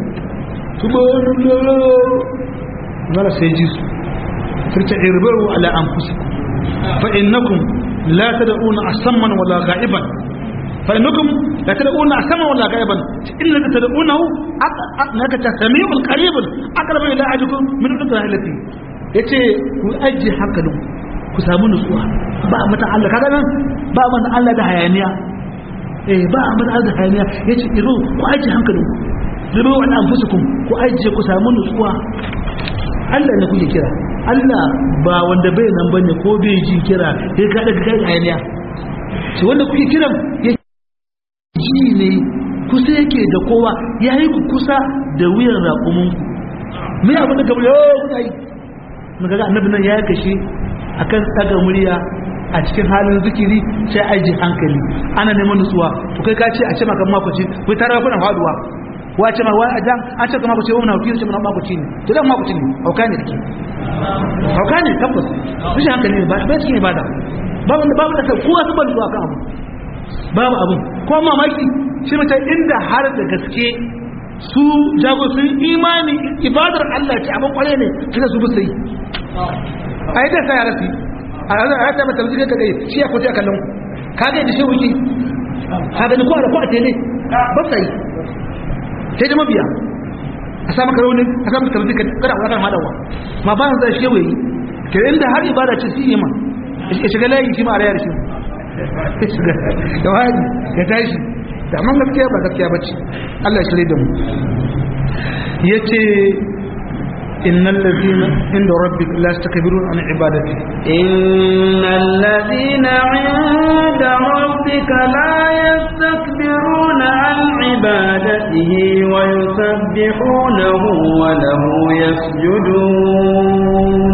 mara sai ji su firta irbaru ala anfusikum fa innakum la tad'una asamman wala ga'iban fa innakum la tad'una asamman wala ga'iban illa tad'unahu naka tasmi'ul qaribun aqrabu ila ajikum min rahilati yace ku aji hankalin ku samu nutsuwa ba mata Allah kaga nan ba mata Allah da hayaniya eh ba mata Allah da hayaniya yace iru ku aji hankalin ku zubi wa anfusukum ku ajiye ku samu nutsuwa Allah ne kuke kira Allah ba wanda bai nan bane ko bai ji kira sai ka daga kai ayaniya shi wanda kuke kiran ya ji ne kusa yake da kowa yayi ku kusa da wuyan raƙumin ku me abin da kamar yau kai mun ga annabi nan ya kashe akan tsaga murya a cikin halin zikiri sai aji hankali ana neman nutsuwa to kai ka ce a ce maka makoci kai tara kuna faduwa wace ma wai ajan an ce kuma ku ce wannan wakili ce mun ma ku ci ne to dan ma ku ci ne hauka ne dake hauka ne tabbas rashin hankali ne ba ba cikin ibada babu da babu da kai kowa su ban zuwa kan abu babu abu ko mamaki shi mutai inda har da gaske su jago sun imani ibadar Allah ce abin kware ne kina su bisa yi ai da sai arasi a ya ta mata wuce kai shi ya kwace kallon ka ga da shi wuce ka ga ni ko da ko a tele ba sai sai da mabiya a sa maka raunin a sa maka tarbi kada ku kan hadawa ma ba zai shi yayi ke inda har ibada ce shi ma ya shiga layi shi ma a rayar shi da wani ya tashi da amma gaskiya ba gaskiya bace Allah ya shirye da mu yace innal ladina inda rabbika la yastakbiruna an ibadati innal ladina inda rabbika la yastakbiruna an ibadatihi wa yusabbihunahu wa lahu yasjudun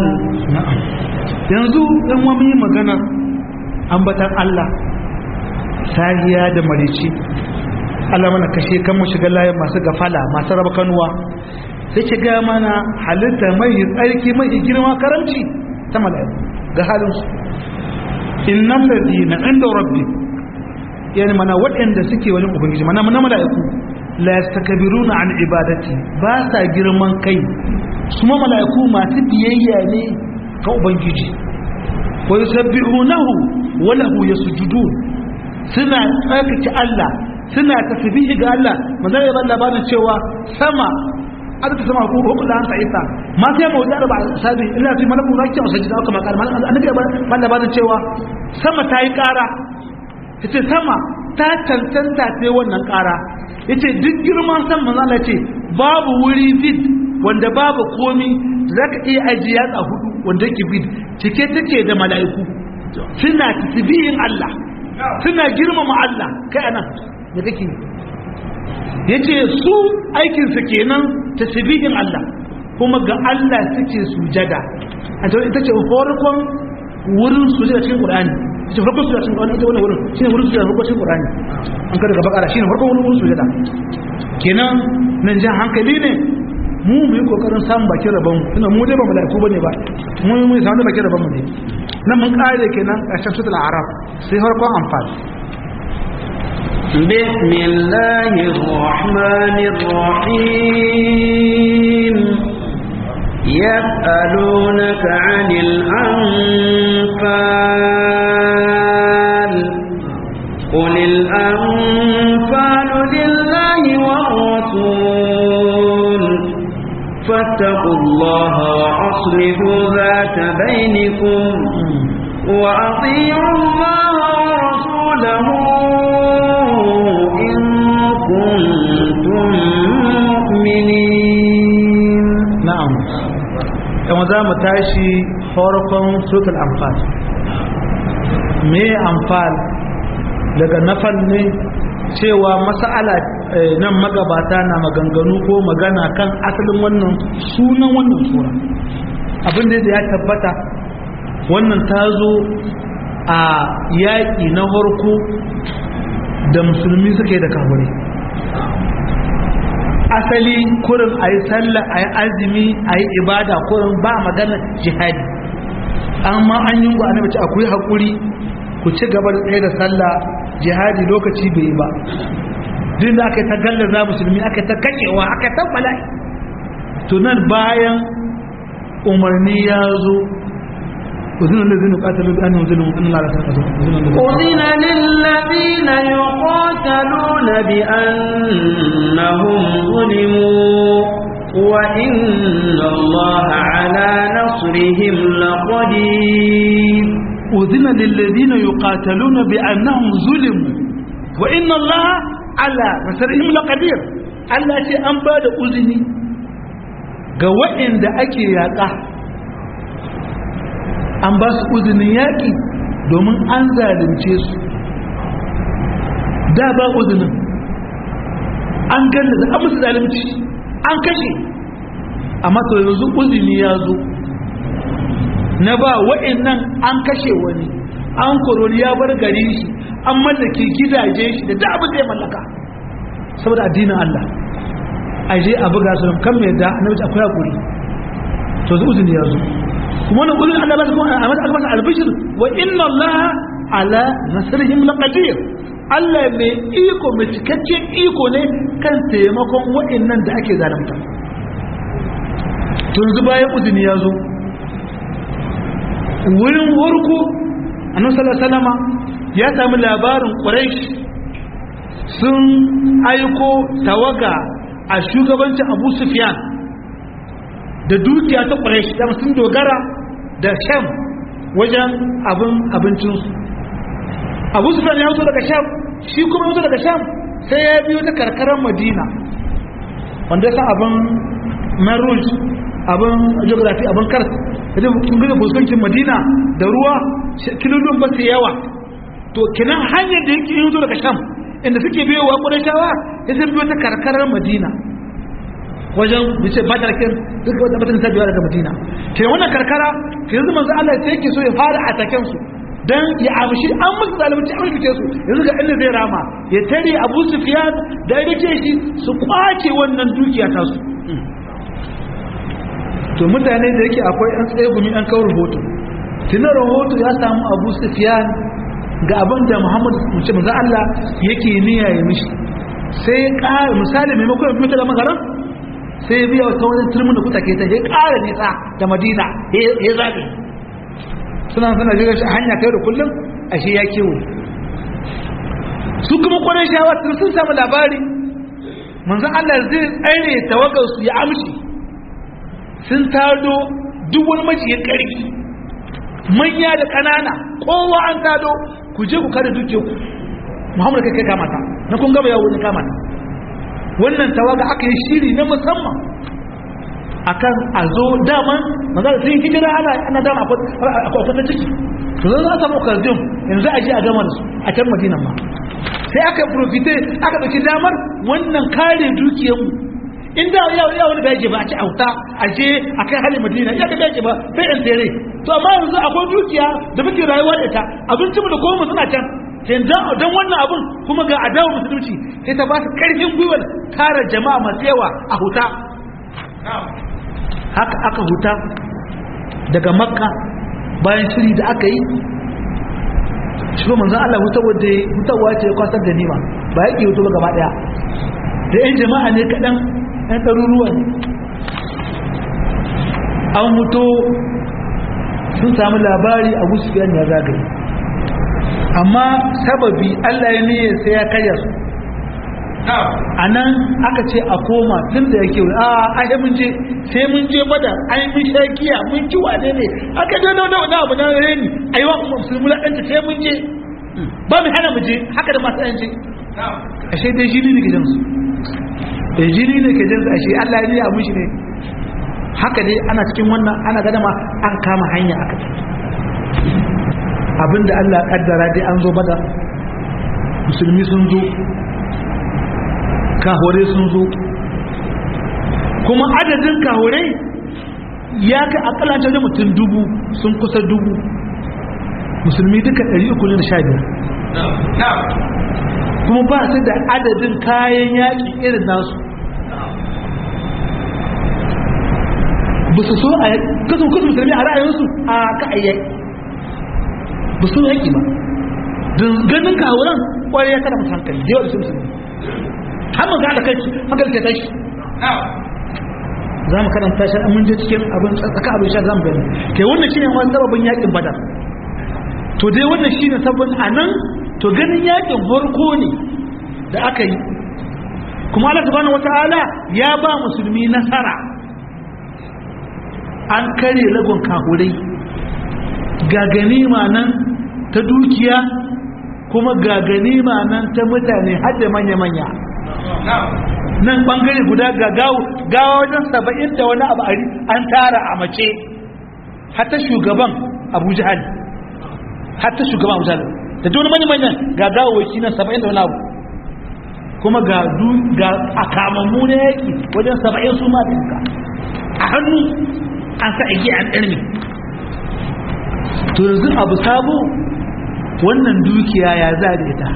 yanzu dan wani magana ambatan Allah sahiya da marici Allah mana kashe kan mu shiga layin masu gafala masu raba kanuwa sai ki ga mana halitta mai tsarki mai girma karamci ta mala'iku ga halin su innal ladina inda rabbi yani mana waɗanda suke wani ubangiji mana mana mala'iku la yastakbiruna an ibadati ba sa girman kai su ma mala'iku masu biyayya ne ga ubangiji wa yusabbihunahu wa lahu yasjudun suna tsarkake Allah suna tasbihi ga Allah manzo ya bada labarin cewa sama adata sama ko ko da ta isa ma sai mu da ba sabi illa fi malaku zaki masajida aka makar annabi ya bada labarin cewa sama ta yi kara yace sama ta cancanta sai wannan kara yace duk girman san manzo Allah ce babu wuri bid wanda babu komi zaka iya ajiya a hudu wanda yake bid cike take da mala'iku suna tasbihin Allah suna girmama Allah kai anan da kake yace su aikin su kenan tasbihin Allah kuma ga Allah suke sujada a to ita ce farkon wurin sujada cikin Qur'ani ita farkon sujada cikin Qur'ani ita wannan wurin shine wurin sujada farkon cikin Qur'ani an kada ga bakara shine farkon wurin sujada kenan nan jan hankali ne mu mu yi kokarin samun bakin rabon mu tunda mu dai ba mala'iku bane ba mu mu samu bakin rabon mu ne nan mun kare kenan ƙarshen suratul a'raf sai farkon amfani بسم الله الرحمن الرحيم يسألونك عن الأنفال قل الأنفال لله والرسول فاتقوا الله وأصلحوا ذات بينكم وأطيعوا الله ورسوله له إن كنتم مؤمنين na'am kuma za mu tashi farkon suratul anfal me anfal daga nafal ne cewa mas'ala eh, nan magabata na maganganu ko magana kan asalin wannan sunan wannan sura abin da ya tabbata wannan ta zo a yaƙi na farko da musulmi suke da kafirai asali kurin a yi sallah a yi azumi a yi ibada kurin ba magana jihadi amma an yi gwa mace akwai haƙuri ku ci gaba da tsaye da sallah jihadi lokaci bai yi ba duk da aka yi ta gallaza musulmi aka yi ta kakewa aka yi ta bala'i tunan bayan umarni ya zo أذن الذين قاتلوا بأنهم ظلموا إن الله لا تنقذ أذن للذين يقاتلون بأنهم ظلموا وإن الله على نصرهم لقدير أذن للذين يقاتلون بأنهم ظلموا وإن الله على نصرهم لقدير Allah ce an ba da uzini ga waɗanda ake yaƙa an ba su uzinin yaƙi domin an zalunce su da ba uzinin an ganda da an musu zalunci an kashe amma to yanzu uzini ya zo na ba wa'annan an kashe wani an koroni ya bar gari shi an mallake gidaje shi da da abin da ya mallaka saboda addinin Allah a je a buga su kan mai da annabi akwai hakuri to zu uzini ya zo kuma wannan uzini Allah ba su kuma a mata albasa albishir wa inna Allah ala nasrihim laqadir Allah mai iko mai cikakken iko ne kan taimakon wa'annan da ake zalunta to yanzu bayan uzini ya zo wurin warko annabi sallallahu alaihi wasallama ya sami labarin quraish sun aiko tawaga a shugabancin abu sufyan da dukiya ta quraish da sun dogara da sham wajen abin abincinsu abu sufyan ya fito daga sham shi kuma ya fito daga sham sai ya biyo ta karkarar madina wanda ya san abin maruj abin geography abin kars idan kun gina fuskancin madina da ruwa kilolin ba su yawa to kinan hanyar da yake yin zo daga sham inda suke biyo wa kudin shawa ya sun biyo ta karkarar madina wajen bice ba ta kin duk wata batun ta biyo daga madina ke wannan karkara ke yanzu manzo Allah sai yake so ya fara ataken su dan ya amshi an musu zalunci an rikice su yanzu ga inda zai rama ya tare Abu Sufyan da ya rike shi su kwace wannan dukiya ta su to mutane da yake akwai an tsaye gumi an kawo rahoto tunan rahoto ya samu abu sufiyan ga abin da muhammad mace maza Allah yake niyya ya mishi sai ya ƙara misali maimakon ya fito da magaran sai ya biya wata wani turmin da kuta ke ta ya ƙara nisa da madina ya zaɓe suna suna jirgin shi a hanya kai da kullum ashe ya kewaye su kuma kwanan shawa sun samu labari manzan Allah zai tsare tawagarsu ya amshi sun tado duk wani majiyin ƙarfi manya da ƙanana kowa an tado ku je ku kada duke ku muhammadu kai kai kamata na kun gaba yawon kamata wannan tawaga aka yi shiri na musamman akan a zo daman magana sun yi hijira ana ana dama akwai wata ciki to zan za a samu kardin yanzu a je a gama da su a can madinan ma sai aka profite aka ɗauki damar wannan kare dukiyarmu in da ya ya wani bai ba a ci auta a je a kai halin madina ya ka bai ba sai yan tere to amma yanzu akwai dukiya da muke rayuwa da ita abincin mu da goma suna can sai dan wannan abun kuma ga adawa musulunci sai ta ba su karfin gwiwar kare jama'a masu yawa a huta haka aka huta daga makka bayan shiri da aka yi shi manzon Allah hutawa hutawa ce kwasar da nima ba yake hutu ba gaba daya da yan jama'a ne kaɗan ‘yan ɗaruruwa ne an mutu sun sami labari a gusufiyan ya zagaye amma sababi allah ya niyyar sai ya karya su a nan aka ce a koma tun da yake a ahe mun je sai mun je bada an yi sha giya mun ji wane ne aka je da wani abu na reni a yi wa musulmi ɗanta sai mun je ba mu hana mu je haka da masu yanci ashe dai jini ne ke jinsu da jini ne ke jinsu ashe Allah ya yi mushi ne haka dai ana cikin wannan ana gada ma an kama hanya aka abinda Allah kaddara dai an zo bada musulmi sun zo kahore sun zo kuma adadin kahore ya kai akalanta da mutum dubu sun kusa dubu musulmi duka 315 kuma ba su da adadin kayan yaƙi irin nasu ba su so a kasan kusa musulmi a ra'ayinsu a ka'ayyaki ba su yaƙi ba don ganin kawuran kwarai ya kada mutu hankali da yawa da sun musulmi har mun ga da kai hankali ke tashi za mu karanta shi mun je cikin abin tsaka abin sha zamu gani ke wannan shine wani sababin yakin badar to dai wannan shine sabon anan to ganin yakin farko ne da aka yi kuma Allah subhanahu wataala ya ba musulmi nasara an kare lagon kahurai ga ganima nan ta dukiya kuma ga ganima nan ta mutane har da manya-manya nan bangare guda ga gawa wajen saba'in da wani abu an tara a mace hatta shugaban abu jihar hatta shugaban abu jihar da dole manya-manyan ga gawawaki nan saba'in da wani abu kuma ga a kamammu na yaki wajen saba'in su ma ɗinka a hannu an sa igi an ɗarmi to yanzu abu sabo wannan dukiya ya za da ita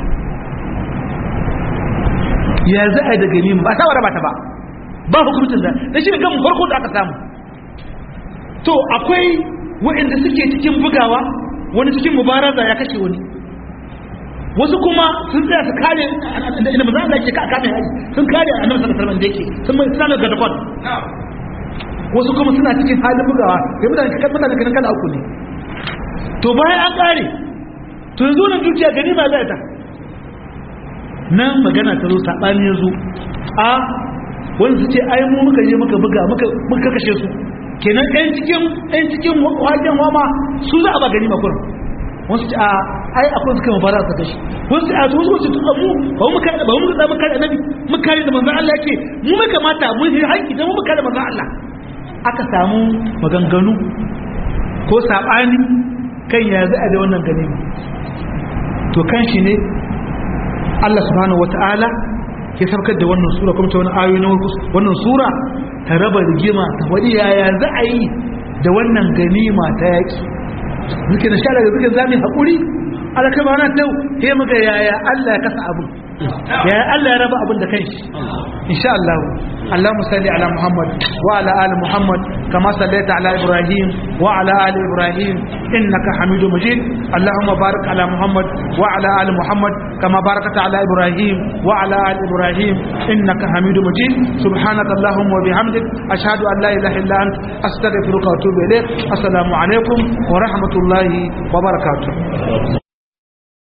ya za a daga nima ba ta ba ta ba ba hukumcin da da shi ne gan farko da aka samu to akwai waɗanda suke cikin bugawa wani cikin mubaraza ya kashe wani wasu kuma sun tsaya su kare inda maza Allah ke kame haji sun kare annabi sallallahu alaihi wasallam da yake sun mai sanar da dakon wasu kuma suna cikin halin bugawa sai mutane kan mutane kan kala uku ne to bayan an kare to yanzu nan dukiya gani ma zai ta nan magana ta zo sabani ya zo a wani su ce ai mu muka je muka buga muka kashe su kenan ɗan cikin ɗan cikin wajen wama su za a ba gani makurin wasu ce a ai akwai suka mafara su kashi wasu ce a su wasu tun abu ba mu kare ba mu kare kare annabi mu kare da manzon Allah yake mu mai kamata mu yi haƙƙi da mu kare manzon Allah aka samu maganganu ko sabani kan ya za a da wannan gani to kan shi ne Allah subhanahu wata'ala ya sabkar da wannan sura kuma ta wani ayoyi na wannan sura ta raba rigima ta wadi yaya za a yi da wannan ganima ta yaki muke da shara da suke zami haƙuri alaka ba na tau sai muga yaya Allah ya kasa abin yaya Allah ya raba abin da kanshi insha Allah اللهم صل على محمد وعلى ال محمد كما صليت على ابراهيم وعلى ال ابراهيم انك حميد مجيد اللهم بارك على محمد وعلى ال محمد كما باركت على ابراهيم وعلى ال ابراهيم انك حميد مجيد سبحانك اللهم وبحمدك اشهد ان لا اله الا انت استغفرك واتوب اليك السلام عليكم ورحمه الله وبركاته